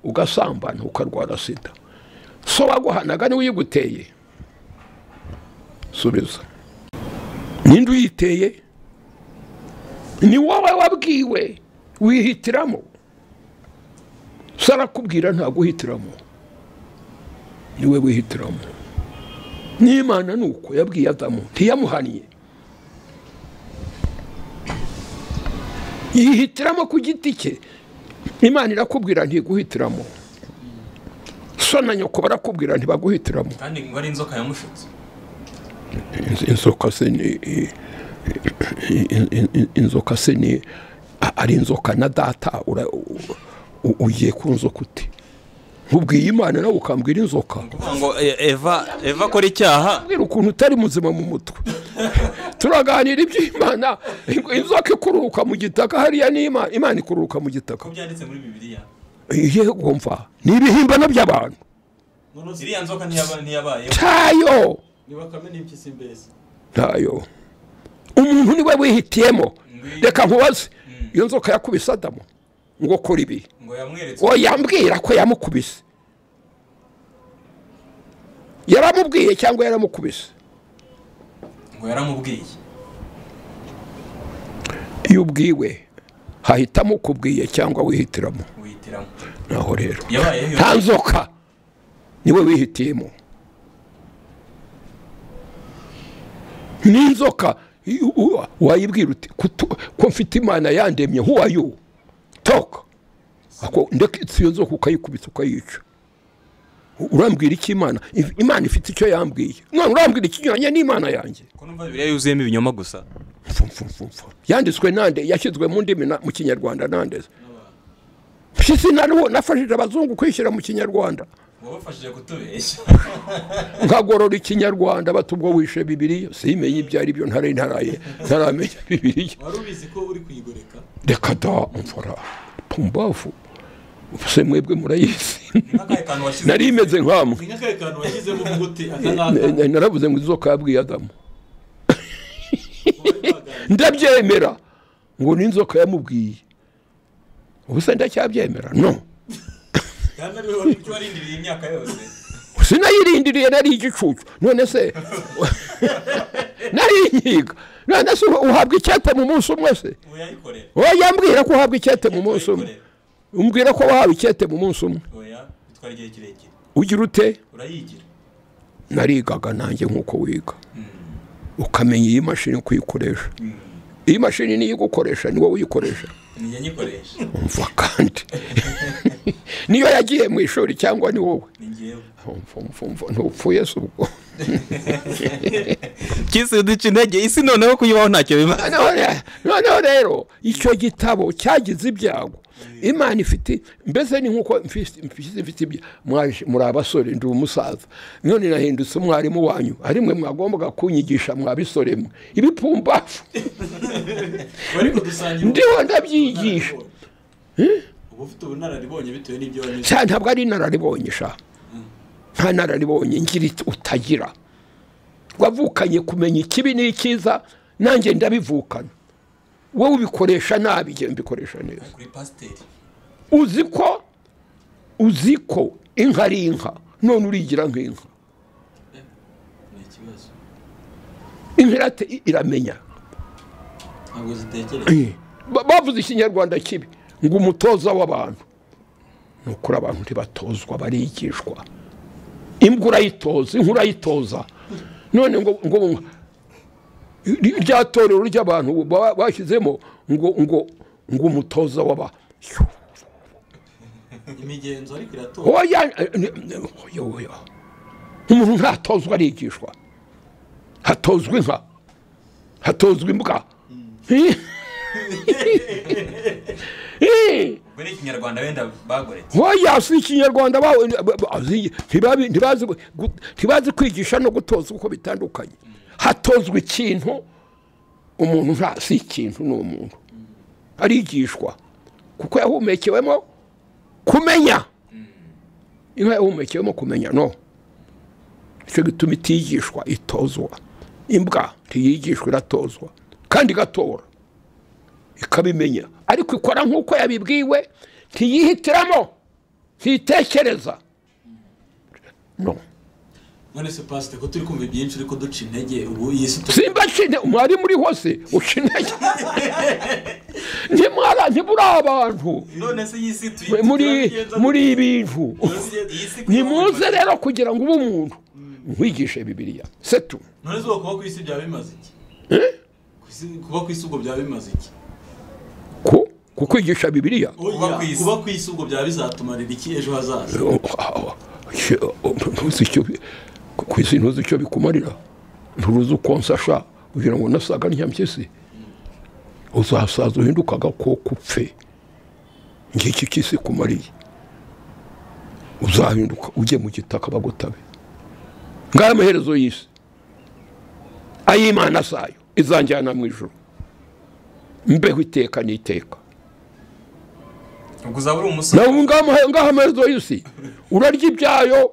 ugasambana ukarwara sida so waguhanaga niwe uyiguteye subiza ninde uyiteye ni wowe wabwiwe wihitiramo so arakubwira ntaguhitiramo ni we wihitiramo n'imana ni uko yabwiye adamu ntiyamuhaniye yihitiramo ku giti cye imana irakubwira ntiguhitiramo so na nyoko barakubwira ntibaguhitiramo kandi ngo ari inzoka yamushutse inzoka se ni inzoka se ni ari inzoka na data ugiye ku nzoka uti nkubwiye imana nawe ukambwira inzoka kuvuga ngo eh, eva eva akora icyaha mbwira ukuntu utari muzima mu mutwe turaganira iby'imana inzoka ikururuka mu gitaka hariya ni imana imana ikururuka mu gitaka ko byanditse muri bibiliya yego mva ni ibihimbano by'abantu noneho iriya nzoka ntiyaba- ntiyabayeho cyayo ni bakame n'impyisi mbese ntayo umuntu niwe wihitiyemo reka nkubaze iyo nzoka yakubise adamu ngo kora ibi ngo yamweretse ngo yambwira ko yamukubise yaramubwiye cyangwa yaramukubise ngo yaramubwiye iyo ubwiwe hahitamo ukubwiye cyangwa wihitiramo wihitiramo naho rero yabayeho iyo nta nzoka niwe wihitiyemo n'inzoka i- u- wayibwira uti "Kutu- ko mfite imana yandemye who are you talk Ako- ndetse iyo nzoka ukayikubita ukayica U- urambwira iki imana If- imana ifite icyo yambwiye none urambwira ikinyuranye n'imana yanjye ko numva bibiliya yuzuyemo ibinyoma gusa Mfu, mfu, mfu, mfu. yanditswe nande yashyizwe mu ndimi na- mu kinyarwanda nandeze mpyisi nariho nafashije abazungu kwishyira mu kinyarwanda wabafashije kutubeshya nkagorora ikinyarwanda bati ubwo wishe bibiriya simenye ibyo ari byo ntare ntaraye ntaramenya bibiriya wari ubizi ko uri kuyigoreka reka da mfora pumbavu se mwebwe murayizi ni nk'akahe kantu washyize nari imeze nk'amwe ni nk'akahe kantu washyizemo umuti aka ngaka Na- naravuze ngo izo kabwiye adamu ndabyemera ngo n'inzoka yamubwiye ubu se ndacyabyemera no kandi ariwe wari icyo warindiriye imyaka yose sinayirindiriye nari igicucu none se nari inkiga none se uhabwa icyate mu munsi umwe se uyayikorera oya yambwira ko uhabwa icyate mu munsi umwe uyayikorera umbwira ko wahawe icyete mu munsi umwe oya bitwara igihe kirekire ugira ute urayigira narigaga nanjye nk'uko wiga ukamenya iyi mashini kuyikoresha iyi mashini niyo igukoresha ni wowe uyikoresha nijya nyikoresha umva kandi niyo yagiye mu ishuri cyangwa ni wowe ni ngewe umva umva umva ntupfuye se ubwo kisi uduca intege isi noneho kuyibaho ntacyo biba noneho re- noneho rero icyo gitabo cyagize ibyago imana ifite mbese ni nk'uko mfite mfite- mfite ibya- mwaje- muri abasore ndi umusaza none nahindutse umwarimu wanyu ari mwe mwagombaga kunyigisha mwa bisore mwe ibipumbafu bari kudusangira ndiho ndabyigisha uba ufite ubunararibonye bitewe n'ibyo wanyuze cyane ntabwo ari inararibonye sha nta nararibonye ngira it- utagira wavukanye kumenya ikibi n'icyiza nanjye ndabivukana wowe ubikoresha nabi njye mbikoresha neza kuri pasiteri uzi ko uzi ko inka ari inka none urigira nk'inka ni ikibazo inka irate iramenya ntabwo zitekereza Ba- bavuze ikinyarwanda kibi ngo umutoza w'abantu ni ukuri abantu ntibatozwa barigishwa imbwa urayitoza inka urayitoza none ngo ngo ri- rya torero ry'abantu ba- bashyizemo ngo ngo ngo umutoza w'aba imigenzo ariko iratora oya eh, ni- ni- oya, oya. umuntu ntatozwa arigishwa hatozwa inka hatozwa imbwa Eh. ubwo ni ikinyarwanda wenda bagoretse hoya si ikinyarwanda bawe ba- ba- azi- ntibabi- ntibazi gu- gu- ntibazi kwigisha no gutoza uko bitandukanye hatozwa ikintu umuntu nta si ikintu ni umuntu arigishwa kuko yahumekewemo kumenya inka yahumekewemo kumenya no icyo gituma itigishwa itozwa imbwa ntiyigishwa iratozwa kandi igatora ikabimenya ariko ikora nk'uko yabibwiwe ntiyihitiramo ntitekereza no none se pasite ko turi kumva ibyinshi uri kuduca intege ubu iyi si simba cine umwarimu uri hose uca intege ntimwara ntiburi abantu none se iyi si tuyi muri muri ibintu ntimuze rero kugira ngo ube umuntu nkwigishe bibiriya setu none se kuba ku isi byaba bimaze iki Ku isi- kuba ku isi ubwo byaba bimaze iki ku kukwigisha bibiriya kuba ku isi- kuba ku isi ubwo byaba bizatumarira iki ejo hazaza ntuzi icyo bi- ku isi ntuzi icyo bikumarira nturuzi uko nsasha kugira ngo nasaga ntiyampyisi uzasaza uhinduka agakoko upfe ngiki kisi kumariye uzahinduka ujye mu gitaka bagutabe ngaho amaherezo y'isi ay'imana zayo izanjyana mu ijoro mbeho iteka n'iteka ubwo uzaba uri umusore nawe ngaha ngaha amaherezo y'isi urarya ibyayo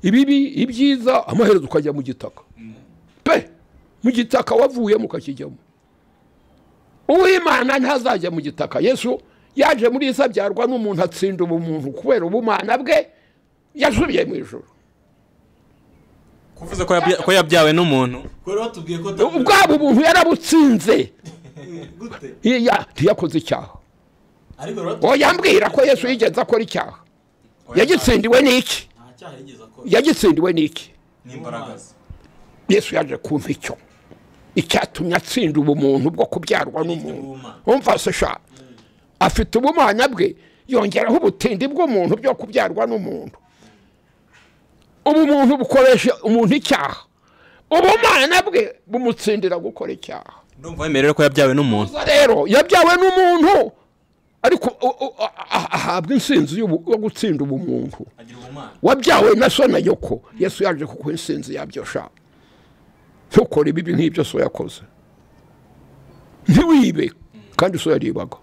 ibibi ibyiza amaherezo ukajya mu gitaka pe mu gitaka wavuyemo ukakijyamo uwimana ntazajya mu gitaka yesu yaje muri isa abyarwa n'umuntu atsinda ubumuntu kubera ubumana bwe yasubiye mu ijoro kuvuze ko yabya- ko yabyawe n'umuntu ko rero batubwiye ko ubwabo ubuntu yarabutsinze gute iya ntiyakoze icyaha ariko rero batubwiye uwo yambwira ko yesu yigeze akora icyaha yagitsindiwe n'iki nta cyaha yigeze akora yagitsindiwe n'iki n'imbaraga ze yesu yaje kumva icyo icyatumye atsinda ubumuntu bwo kubyarwa n'umuntu umva se sha afite ubumana bwe yongeraho ubutindi bw'umuntu bwo kubyarwa n'umuntu ubumuntu bukoresha umuntu icyaha ubumana bwe bumutsindira gukora icyaha ndumva wemera rero ko yabyawe n'umuntu Musa rero yabyawe n'umuntu ariko u- u- a- a- ahabwa insinzi y'ubu- yo gutsinda ubumuntu agira ubumana wabyawe na so na nyoko yesu yaje kuguha insinzi yabyo sha ntukore ibibi nk'ibyo so yakoze ntiwibe kandi so yaribaga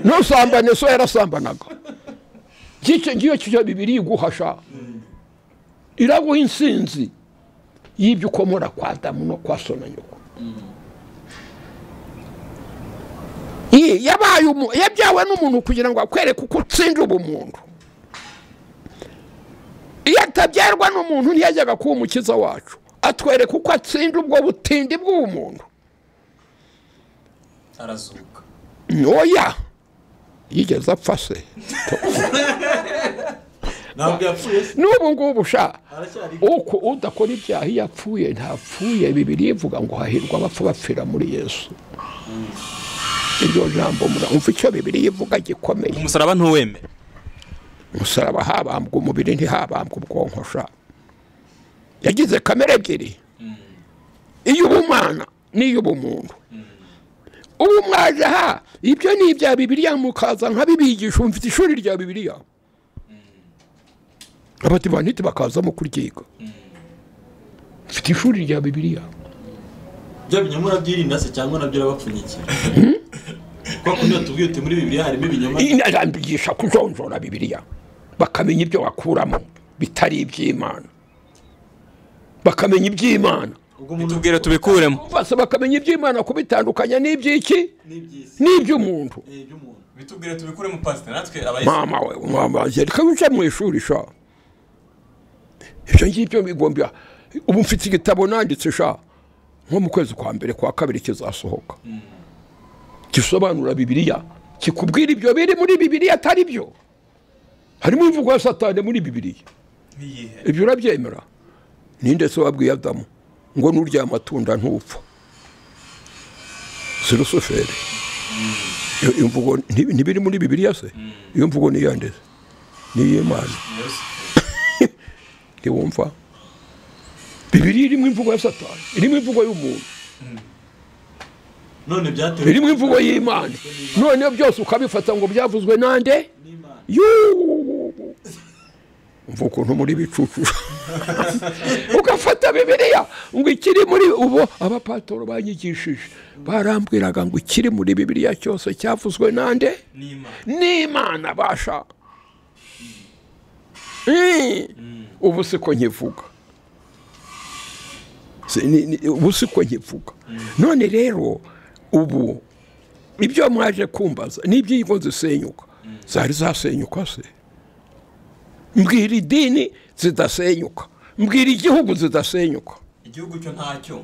ntusambane so yarasambanaga ngicyo ngiyo cyo bibiri iguhasha iraguha insinzi y'ibyo ukomora kwa damu no kwa so na nyoko Iyi yabaye umu- yabyawe n'umuntu kugira ngo akwereke uko utsindira ubumuntu iyo atabyarwa n'umuntu ntiyajyaga kuba umukiza wacu atwereka uko atsinda ubwo butindi bw'ubumuntu arazuka ntoya yigeze apfa se ntabwo yapfuye se n'ubu ngubu sha aracyari uko udakora ibyaha iyo apfuye ntapfuye bibiri ivuga ngo hahirwa abapfa bapfira muri yesu iryo jambo muramva icyo bibiri ivuga gikomeye umusaraba ntuwemere umusaraba habambwa umubiri ntihabambwa ubwonko sha yagize kamere ebyiri iy'ubumana n'iy'ubumuntu ubu mwaje aha ibyo ni ibya bibiliya mukaza nkabibigisha ubu mfite ishuri rya bibiliya abadivaniti bakazamo kuryiga mfite ishuri rya bibiliya bya binyoma urabyirinda se cyangwa nabyo urabapfunyikira kuko niyo tubwiye uti muri bibiliya harimo ibinyoma inarambigisha kujonjora bibiliya bakamenya ibyo wakuramo bitari iby'imana bakamenya iby'imana ubwo umuntu tubwire tubikuremo bose bakamenya iby'imana kubitandukanya n'iby'iki n'ibyisi n'iby'umuntu iby'umuntu bitubwire tubikuremo pasite natwe abayisilamu mama we mama reka wica mu ishuri sha ibyo ngibyo bigombya ubu mfite igitabo nanditse sha nko mu kwezi kwa mbere kwa kabiri kizasohoka gisobanura bibiliya kikubwira ibyo biri muri bibiliya atari byo harimo imvugo ya satani muri bibiliya n'iyihe ibyo urabyemera ninde se wabwiye adamu ngo nurya amatunda ntupfa si rusuferi Iyo- iyo mvugo nti- ntibiri muri bibiliya se iyo mvugo ni iyande se? ni iy'imana ntiwumva bibiliya irimo imvugo ya satani irimo imvugo y'umuntu none byatewe irimo imvugo y'imana noneho byose ukabifata ngo byavuzwe nande n'imana yuuu umva ukuntu muri bicucu ugafata bibiliya ngo ikiri muri ubu abapatoro banyigishije barambwiraga ngo ikiri muri bibiliya cyose cyavuzwe nande n'imana n'imana basha Eh, ubu siko nkivuga Si- ni- ni- ubu siko nkivuga none rero ubu ibyo mwaje kumbaza n'iby'igo zisenyuka zari zasenyuka se mbwira idini zidasenyuka mbwira igihugu zidasenyuka igihugu cyo ntacyo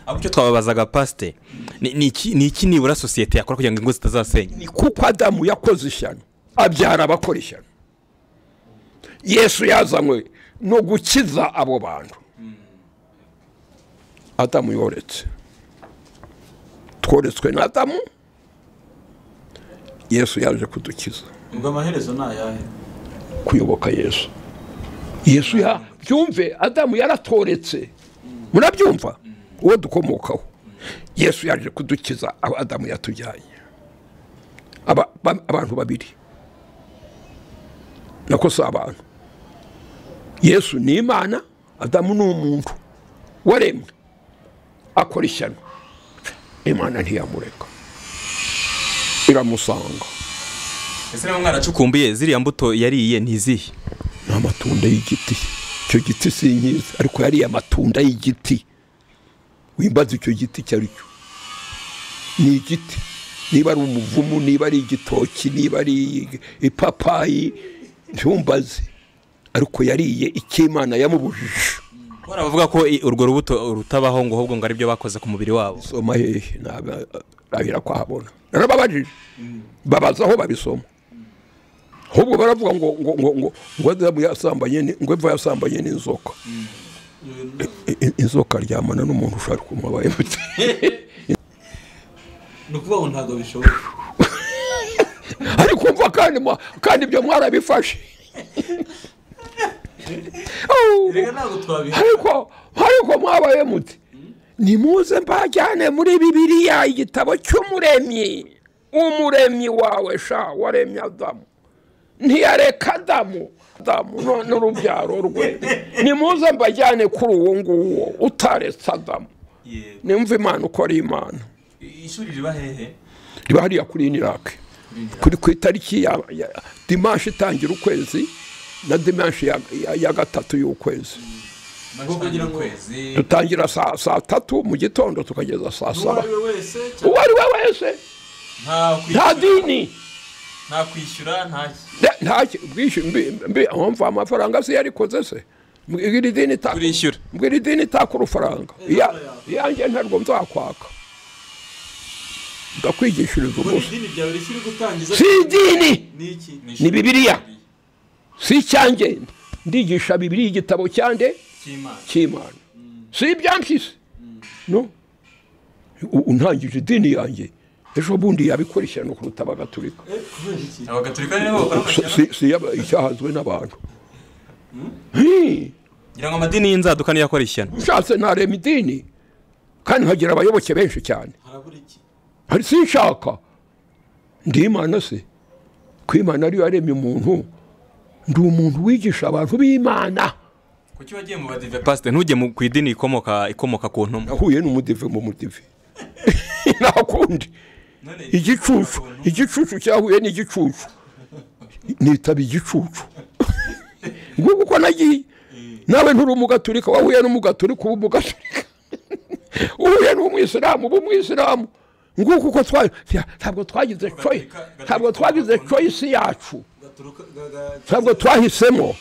ahubwo icyo twababazaga pasite ni ni iki ni iki nibura sosiyete yakora kugira ngo ingo zitazasenya ni kuko adamu yakoze ishyano abyara abakora ishyano yesu yazanywe no gukiza abo bantu adamu yoretse tworetswe na adamu yesu yaje kudukiza ubwo amaherezo ni ayahe kuyoboka yesu yesu ya byumve adamu yaratoretse murabyumva uwo dukomokaho yesu yaje kudukiza aho adamu yatujyanye Aba- ba- abantu babiri nako si abantu yesu ni imana adamu ni umuntu waremwe akora ishyano imana ntiyamureka iramusanga ese niba mwaracukumbuye ziriya mbuto yariye ntizihe ni amatunda y'igiti icyo giti sinkizi ariko yariye amatunda y'igiti wimbaza icyo giti icyo ari cyo ni igiti niba ari umuvumu niba ari igitoki niba ari ipapayi ntumbaze ariko yariye icy'imana yamubujije bora bavuga ko i- urwo rubuto rutabaho ngo ahubwo ngo aribyo bakoze ku mubiri wabo soma hehe ntabwo- ntabira kuhabona narababajije babaza aho babisoma ahubwo baravuga ngo ngo ngo ngo ngo adamu yasambanye ni- ngo eva yasambanye n'inzoka I- i- inzoka ryamana n'umuntu ushaka kumubaye ni ukuvuga ngo ntabwo bishoboka ariko umva kandi mwa- kandi ibyo mwarabifashe Au. reka ntabwo twabiha ariko ariko mwabaye muti nimuze mbajyane muri bibiliya igitabo cy'umuremyi umuremyi wawe sha waremye adamu ntiyareka adamu adamu no- n'urubyaro rwe nimuze mbajyane kuri uwo nguwo utaretse adamu yego nimva imana uko ari imana ishuri riba hehe riba hariya kuri inirake kuri ku itariki ya ya- dimanshi itangira ukwezi na dimanshi ya- ya- ya gatatu y'ukwezi ubwo kugira ngo ukwezi dutangira saa saa tatu mu gitondo tukageza saa uwo saba ari we wese uwo ari we wese nta kwishyura- nta dini nta kwishyura nta ki- nta- nta ki- bwishyu mbi mbi mpamvu amafaranga se yarikoze se mbwira iri dini itaka turishyura mbwira idini itaka urufaranga Iya- iyanjye ntabwo nzakwaka ndakwigishiriza buri ubusa dini ryawe rishya uri gutangiza si idini ni iki ni bibiliya si icyanjye ndigisha bibiliya igitabo cyanjye cy'imana cy'imana si ibyampyisi no U- untangije idini yanjye ejo bundi yabikora ishyano kuruta abagatulika Eh, kubera iki abagaturika ni nabo bakora Si- si- amashyamba si yaba- icyahazwe n'abantu Hi, ngira ngo amadini y'inzaduka niyo akora ishyano nshatse narema idini kandi nkagira abayoboke benshi cyane harabura iki hari sinshaka ndi imana se ko imana ariyo yaremye umuntu ndi umuntu wigisha abantu b'imana kuki wagiye mu badive pasite ntujye mu- ku idini ikomoka ikomoka ku ntumwa nahuye n'umudive mu mudive nta kundi none igicucu igicucu cyahuye n'igicucu nitaba igicucu ngubu uko nagiye nawe nturi umugaturika wahuye n'umugaturika uba umugaturika uhuye n'umwisilamu uba umwisilamu nguku uko twa- ya- ntabwo twagize choice ntabwo twagize choice yacu gaturuka ga- ga- ntabwo twahisemo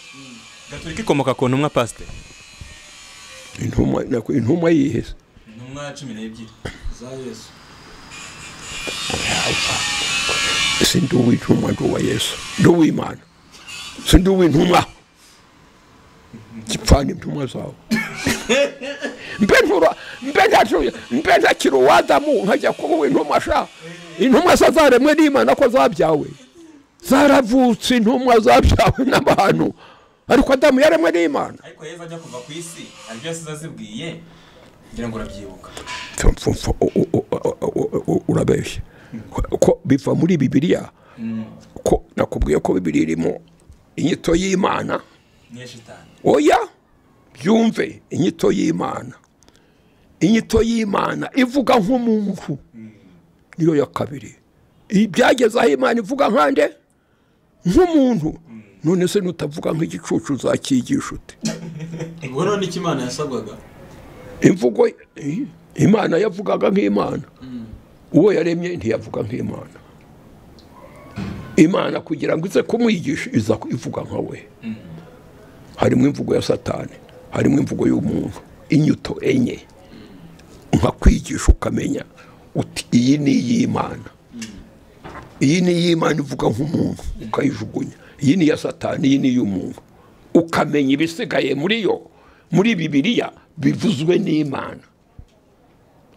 gaturika ikomoka ku ntumwa pasite intumwa nako- intumwa yihese intumwa cumi n'ebyiri za yesu si ndi uw'intumwa ndi uwa yesu ndi uw'imana si ndi uw'intumwa gipfana intumwa zawe mbe ntura mbe ntacyo mbe ntakiri uwadamu nkajya kuba uw'intumwa sha intumwa se zaremwe n'imana ko zabyawe zaravutse intumwa zabyawe n'abantu ariko adamu yaremwe n'imana ariko yezu ajya kuva ku isi aribyo yasize azibwiye ngira ngo urabyibuka Mfumfa- u- u- u- u- u- urabeshya ko biva muri bibiliya ko nakubwiye ko bibiliya irimo inyito y'imana niyo shitani oya byumve inyito y'imana inyito y'imana ivuga nk'umuntu niyo ya kabiri ibyageze aho imana ivuga nkande nk'umuntu none se nutavuga nk'igicucu uzakigisha ute ubwo none icyo imana yasabwaga imvugo i- imana yavugaga nk'imana uwo yaremye ntiyavuga nk'imana imana kugira ngo ize kumwigisha iza ivuga nka we harimo imvugo ya satani harimo imvugo y'umuntu inyuto enye nkakwigisha ukamenya uti iyi ni iy'imana iyi ni iy'imana ivuga nk'umuntu ukayijugunya iyi ni iya satani iyi ni iy'umuntu ukamenya ibisigaye muri yo muri bibiriya bivuzwe n'imana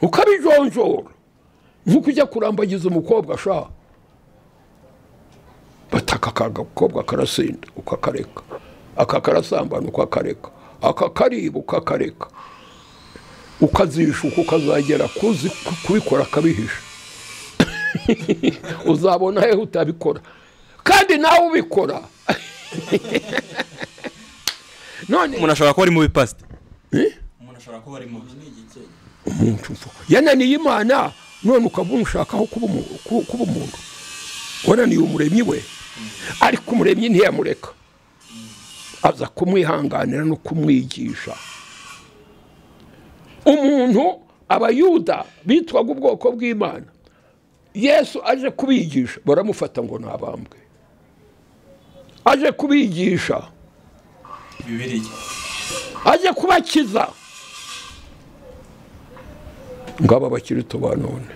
ukabijonjora nk'uko ujya kurambagiza umukobwa ashaka bataka akagakobwa karasinda ukakareka aka karasambana ukakareka aka kariba ukakareka ukazishuka ukazagera kuzi kubikora akabihisha uzabona hehe utabikora kandi nawe ubikora none umuntu ashobora kuba ari mu bipasite Eh? umuntu ashobora kuba ari mubi umuntu mfa yananiye imana none ukaba umushakaho kuba umu- ku- kuba umuntu wananiye umuremyi we ariko umuremyi ntiyamureka aza kumwihanganira no kumwigisha umuntu abayuda bitwaga ubwoko bw'imana yesu aje kubigisha baramufata ngo ni abambwe aje kubigisha bibiriya aje kubakiza ngaba abakirito ba none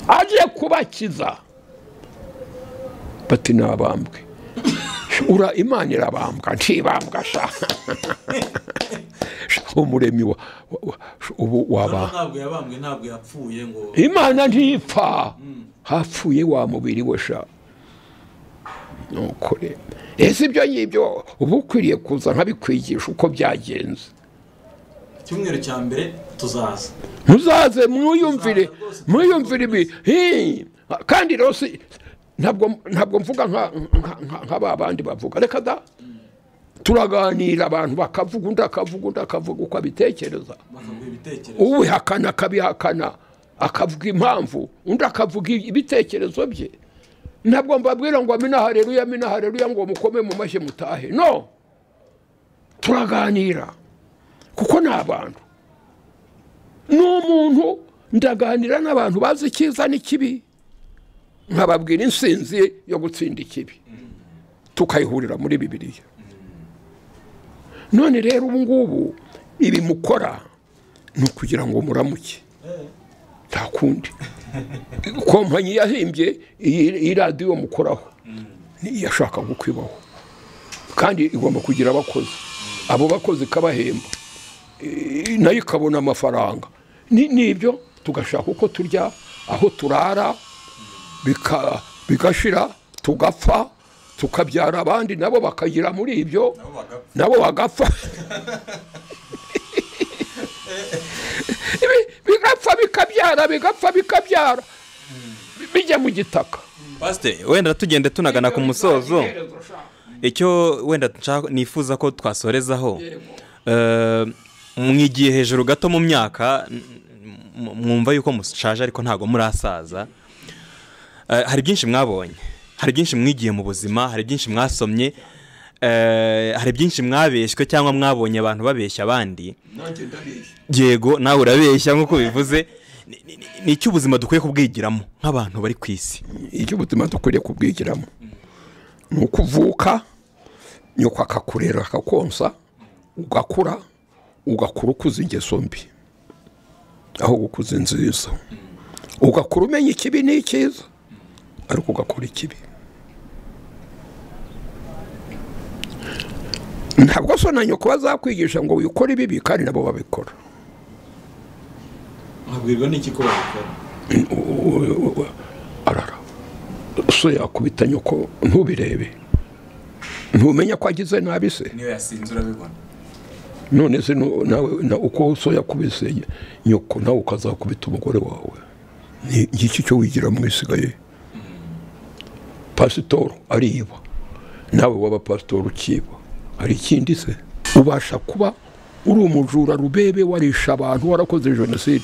aje kubakiza bati nabambwe ura imana irabambwa ntibambwa sha Sha, umuremyi wa- wa- wa- sha, ubu waba ntabwo yabambwe ntabwo yapfuye ngo imana ntipfa hapfuye wa mubiri we sha nukuri ese ibyo ngibyo uba ukwiriye kuza nkabikwigisha uko byagenze icyumweru cya mbere tuzaza muzaze mwiyumvire mwiyumvire ibi Hi! kandi rero si ntabwo ntabwo mvuga nka- nka- nka- nka ba bandi bavuga reka da turaganira abantu bakavuga undi akavuga undi akavuga uko abitekereza bakaguha ibitekerezo ubihakana akabihakana akavuga impamvu undi akavuga ibitekerezo bye ntabwo mbabwira ngo amina hareruya amina hareruya ngo mukome mu mashyi mutahe no turaganira kuko ni abantu ni umuntu ndaganira n'abantu bazi icyiza n'ikibi nkababwira insinzi yo gutsinda ikibi tukayihurira muri bibiliya none rero ubu ngubu ibi mukora ni ukugira ngo muramuke nta kundi kompanyi yahimbye iyi- iyi radiyo mukoraho ni iyashaka kwibaho kandi igomba kugira abakozi abo bakozi ikabahemba I- nayo ikabona amafaranga Ni- nibyo tugashaka uko turya aho turara bika- bigashira tugapfa tukabyara abandi nabo bakagira muri ibyo nabo bagapfa Ibi- bigapfa bikabyara bigapfa bikabyara bi- bijya mu gitaka pasite wenda tugenda tunagana ku musozo icyo wenda nshaka- nifuza ko twasorezaho eh, mwigiye hejuru gato mu myaka m- m- mwumva yuko mushaje ariko ntabwo murasaza Eh, hari byinshi mwabonye hari byinshi mwigiye mu buzima hari byinshi mwasomye eh, hari byinshi mwabeshywe cyangwa mwabonye abantu babeshya abandi yego nawe urabeshya nk'uko bivuze Ni- ni- ni- ni icyo ubuzima dukwiye kubwigiramo nk'abantu bari ku isi icyo ubuzima dukwiriye kubwigiramo ni uko uvuka nyoko akakurera akakonsa ugakura ugakura ukuza ingeso mbi aho gukuza inziza ugakura umenya ikibi n'icyiza ariko ugakora ikibi ntabwo so na nyoko bazakwigisha ngo wikore ibibi kandi nabo babikora babwirwa n'iki ko babikora arara so yakubita nyoko ntubirebe ntumenya ko agize nabi se niyo yasinze urabibona none se nu- nawe na- uko so yakubise nyoko nawe ukazakubita umugore wawe Ni- ngiki cyo wigira mu isigaye pasitoro ariba nawe waba pasitoro ukiba hari ikindi se ubasha kuba uri umujura rubebe warisha abantu warakoze jenoside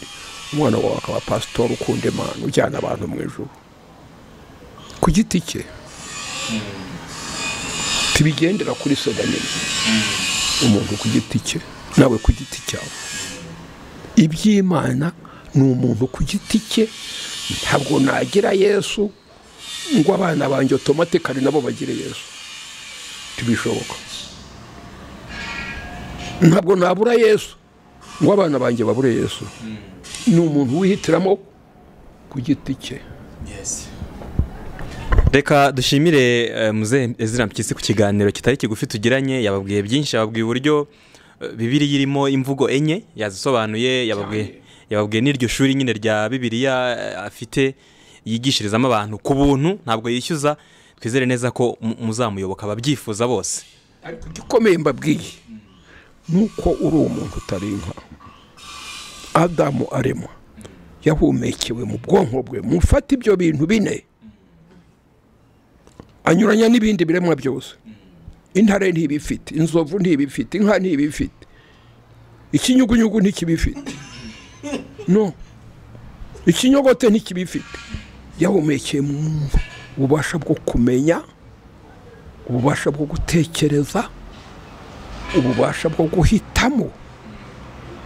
umwana wawe akaba pasitoro ukunda imana ujyana abantu mu ijoro ku giti cye tibigendera kuri sedanini umuntu ku giti cye nawe ku giti cyawe iby'imana ni umuntu ku giti cye ntabwo nagira yesu ngo abana banjye otomatikari nabo bagire yesu ntibishoboka ntabwo nabura yesu ngo abana banjye babure yesu ni umuntu wihitiramo ku giti cye yesi reka dushimire eh, muzehe ezira mpyisi ku kiganiro kitari kigufi tugiranye yababwiye byinshi yababwiye uburyo eh, bibiriya irimo imvugo enye yazisobanuye yababwiye yababwiye n'iryo shuri nyine rya bibiriya eh, afite yigishirizamo abantu ku buntu ntabwo yishyuza twizere neza ko mu- muzamuyoboka ababyifuza bose ariko igikomeye mbabwiye ni uko uri umuntu utari inka adamu aremwa yahumekewe mu bwonko bwe mufata ibyo bintu bine anyuranya n'ibindi biremwa byose intare ntibifite inzovu ntibifite inka ntibifite ikinyugunyugu ntikibifite no ikinyogote ntikibifite yahumekeye mu mwumva ububasha bwo kumenya ububasha bwo gutekereza ububasha bwo guhitamo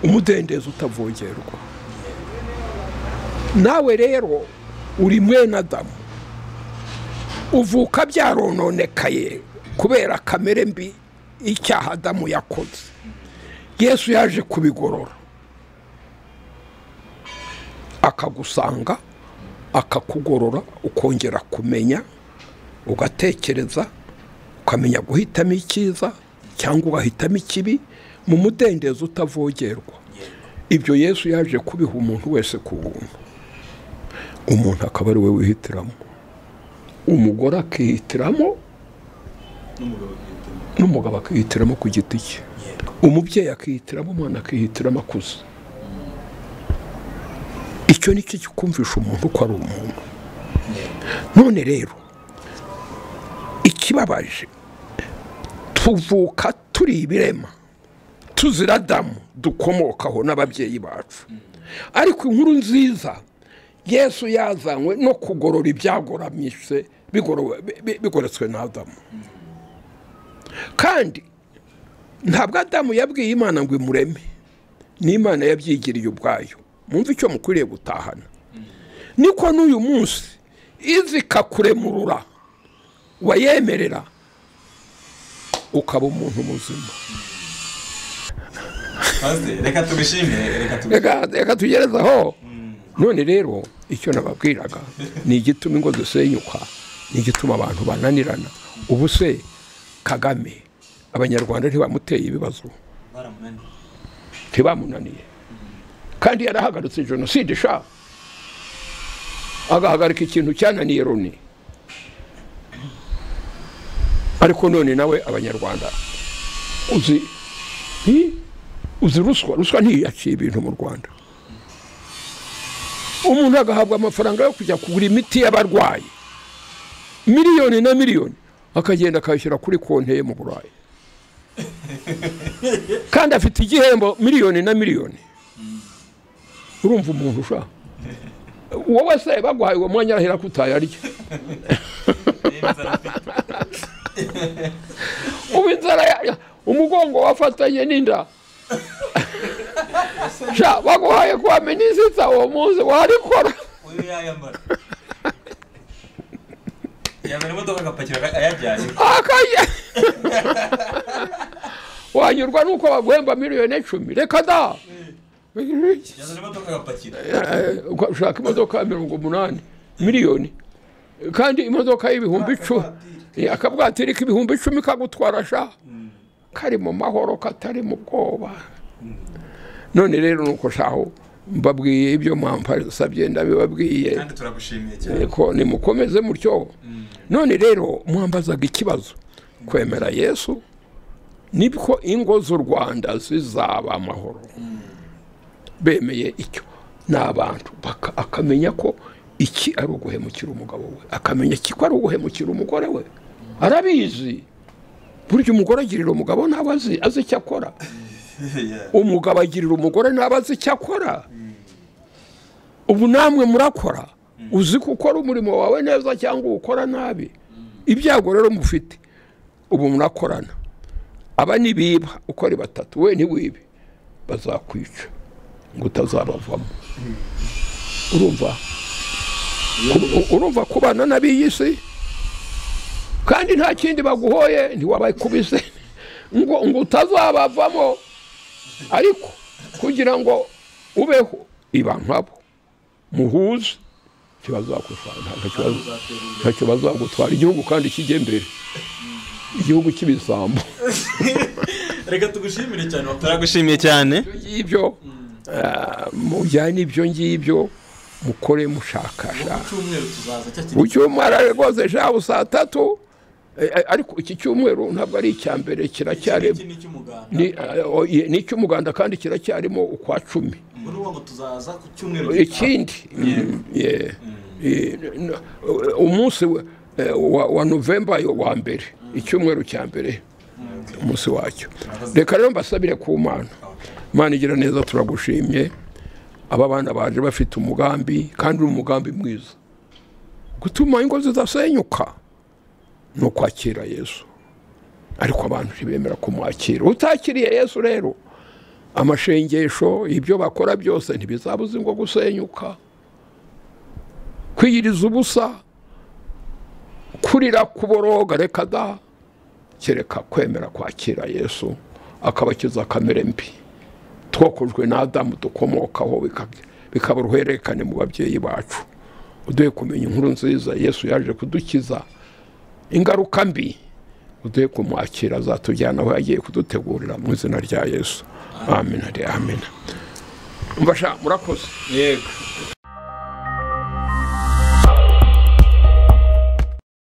umudendezo utavogerwa nawe rero uri mwene adamu uvuka byarononekaye kubera kamere mbi icyaha adamu yakoze yesu yaje kubigorora akagusanga akakugorora ukongera kumenya ugatekereza ukamenya guhitamo icyiza cyangwa ugahitamo ikibi mu mudendezo utavogerwa ibyo yesu yaje kubiha umuntu wese ku buntu umuntu akaba ari we wihitiramo umugore akihitiramo n'umugabo witwa n'umugabo akihitiramo ku giti cye umubyeyi akihitiramo umwana akihitiramo akuze icyo ni cyo kikumvisha umuntu ko ari umuntu none rero ikibabaje tuvuka turi ibirema tuzira adamu dukomokaho n'ababyeyi bacu ariko inkuru nziza yesu yazanywe no kugorora ibyagoramyise bigorowe- bi- bi- bigoretswe na adamu kandi ntabwo adamu yabwiye imana ngo imureme n'imana yabyigiriye ubwayo mwumve icyo mukwiriye gutahana niko n'uyu munsi izi ikakuremurura wayemerera ukaba umuntu muzima pasiteri reka tubishimire reka tubishimire reka reka tugerezaho none rero icyo nababwiraga ni igituma ingo dusenyuka ni igituma abantu bananirana ubu se kagame abanyarwanda ntibamuteye ibibazo baramunaniye ntibamunaniye kandi yarahagaritse jenoside sha agahagarika ikintu cyananiye loni ariko none nawe abanyarwanda uzi hi? uzi ruswa ruswa ntiyaciye ibintu mu rwanda umuntu agahabwa amafaranga yo kujya kugura imiti y'abarwayi miliyoni na miliyoni akagenda akayishyira kuri konti ye mu burayi kandi afite igihembo miliyoni na miliyoni urumva umuntu ushaka wowe se baguhaye uwo mwanya arahera ko utayarya ubu inzara ya- umugongo wafatanye n'inda sha baguhaye kuba minisita uwo munsi warikora uyu yayambara yazana imodoka agapakira ayabyaye akaye wanyurwa n'uko baguhemba miliyoni icumi reka da yazana imodoka agapakira Eh, ushaka imodoka ya mirongo umunani miliyoni kandi imodoka y'ibihumbi icumi Eh, akabwatiri k'ibihumbi icumi kagutwara sha kari mu mahoro katari mu bwoba none rero nuko shaho mbabwiye ibyo mwampasabye ndabibabwiye kandi turagushimiye cyane ariko nimukomeze mutyo none rero mwambazaga ikibazo kwemera yesu nibwo ingo z'u rwanda zizaba amahoro bemeye icyo ni abantu baka- akamenya ko iki ari uguhemukira umugabo we akamenya iki ko ari uguhemukira umugore we arabizi burya umugore agirira umugabo ntabwo azi azi icyo akora umugabo agirira umugore ntabwo azi icyo akora ubu namwe murakora uzi ko ukora umurimo wawe neza cyangwa ukora nabi ibyago rero mufite ubu murakorana aba nibiba uko ari batatu we ntiwibe bazakwica ngo utazabavamo urumva Uru- urumva kubana n'ab'iyi si kandi nta kindi baguhoye ntiwabakubise ngo ngo utazabavamo ariko kugira ngo ubeho iba nkabo muhuze ikibazo wakwisanga nta kibazo wagutwara igihugu kandi kijye mbere igihugu cy'ibisambo reka tugushimire cyane wakoze turagushimiye cyane ibyo ngibyo ah, mujyane ibyo ngibyo mukore mushakasha icyumweru tuzaza cya ku kintu cyumweru ari rwose shabu saa tatu eh, eh, ariko iki cyumweru ntabwo ari icya mbere kiracyari iki ni icy'umuganda ni, eh, oh, ye- ni icy'umuganda kandi kiracyarimo ukwa cumi muri uwo ngo tuzaza ku cyumweru ikindi mm, yeah. Eh, n- eh, umunsi wa- eh, wa- wa novemba yo wa mbere icyumweru cya mbere umunsi wacyo reka rero mbasabire ku mana imana igira neza turagushimye aba bana baje bafite umugambi kandi uri umugambi mwiza gutuma ingo zidasenyuka ni ukwakira yesu ariko abantu ntibemera kumwakira utakiriye yesu rero amashengesho ibyo bakora byose ntibizabuze ngo gusenyuka kwiyiriza ubusa kurira kuboroga reka da kereka kwemera kwakira yesu akabakiza kamere mbi twokojwe na adamu dukomokaho bika- bikaba uruhererekane mu babyeyi bacu uduhe kumenya inkuru nziza yesu yaje kudukiza ingaruka mbi uduhe kumwakira azatujyana aho yagiye kudutegurira mu izina rya yesu amen ari amen mbasha murakoze yego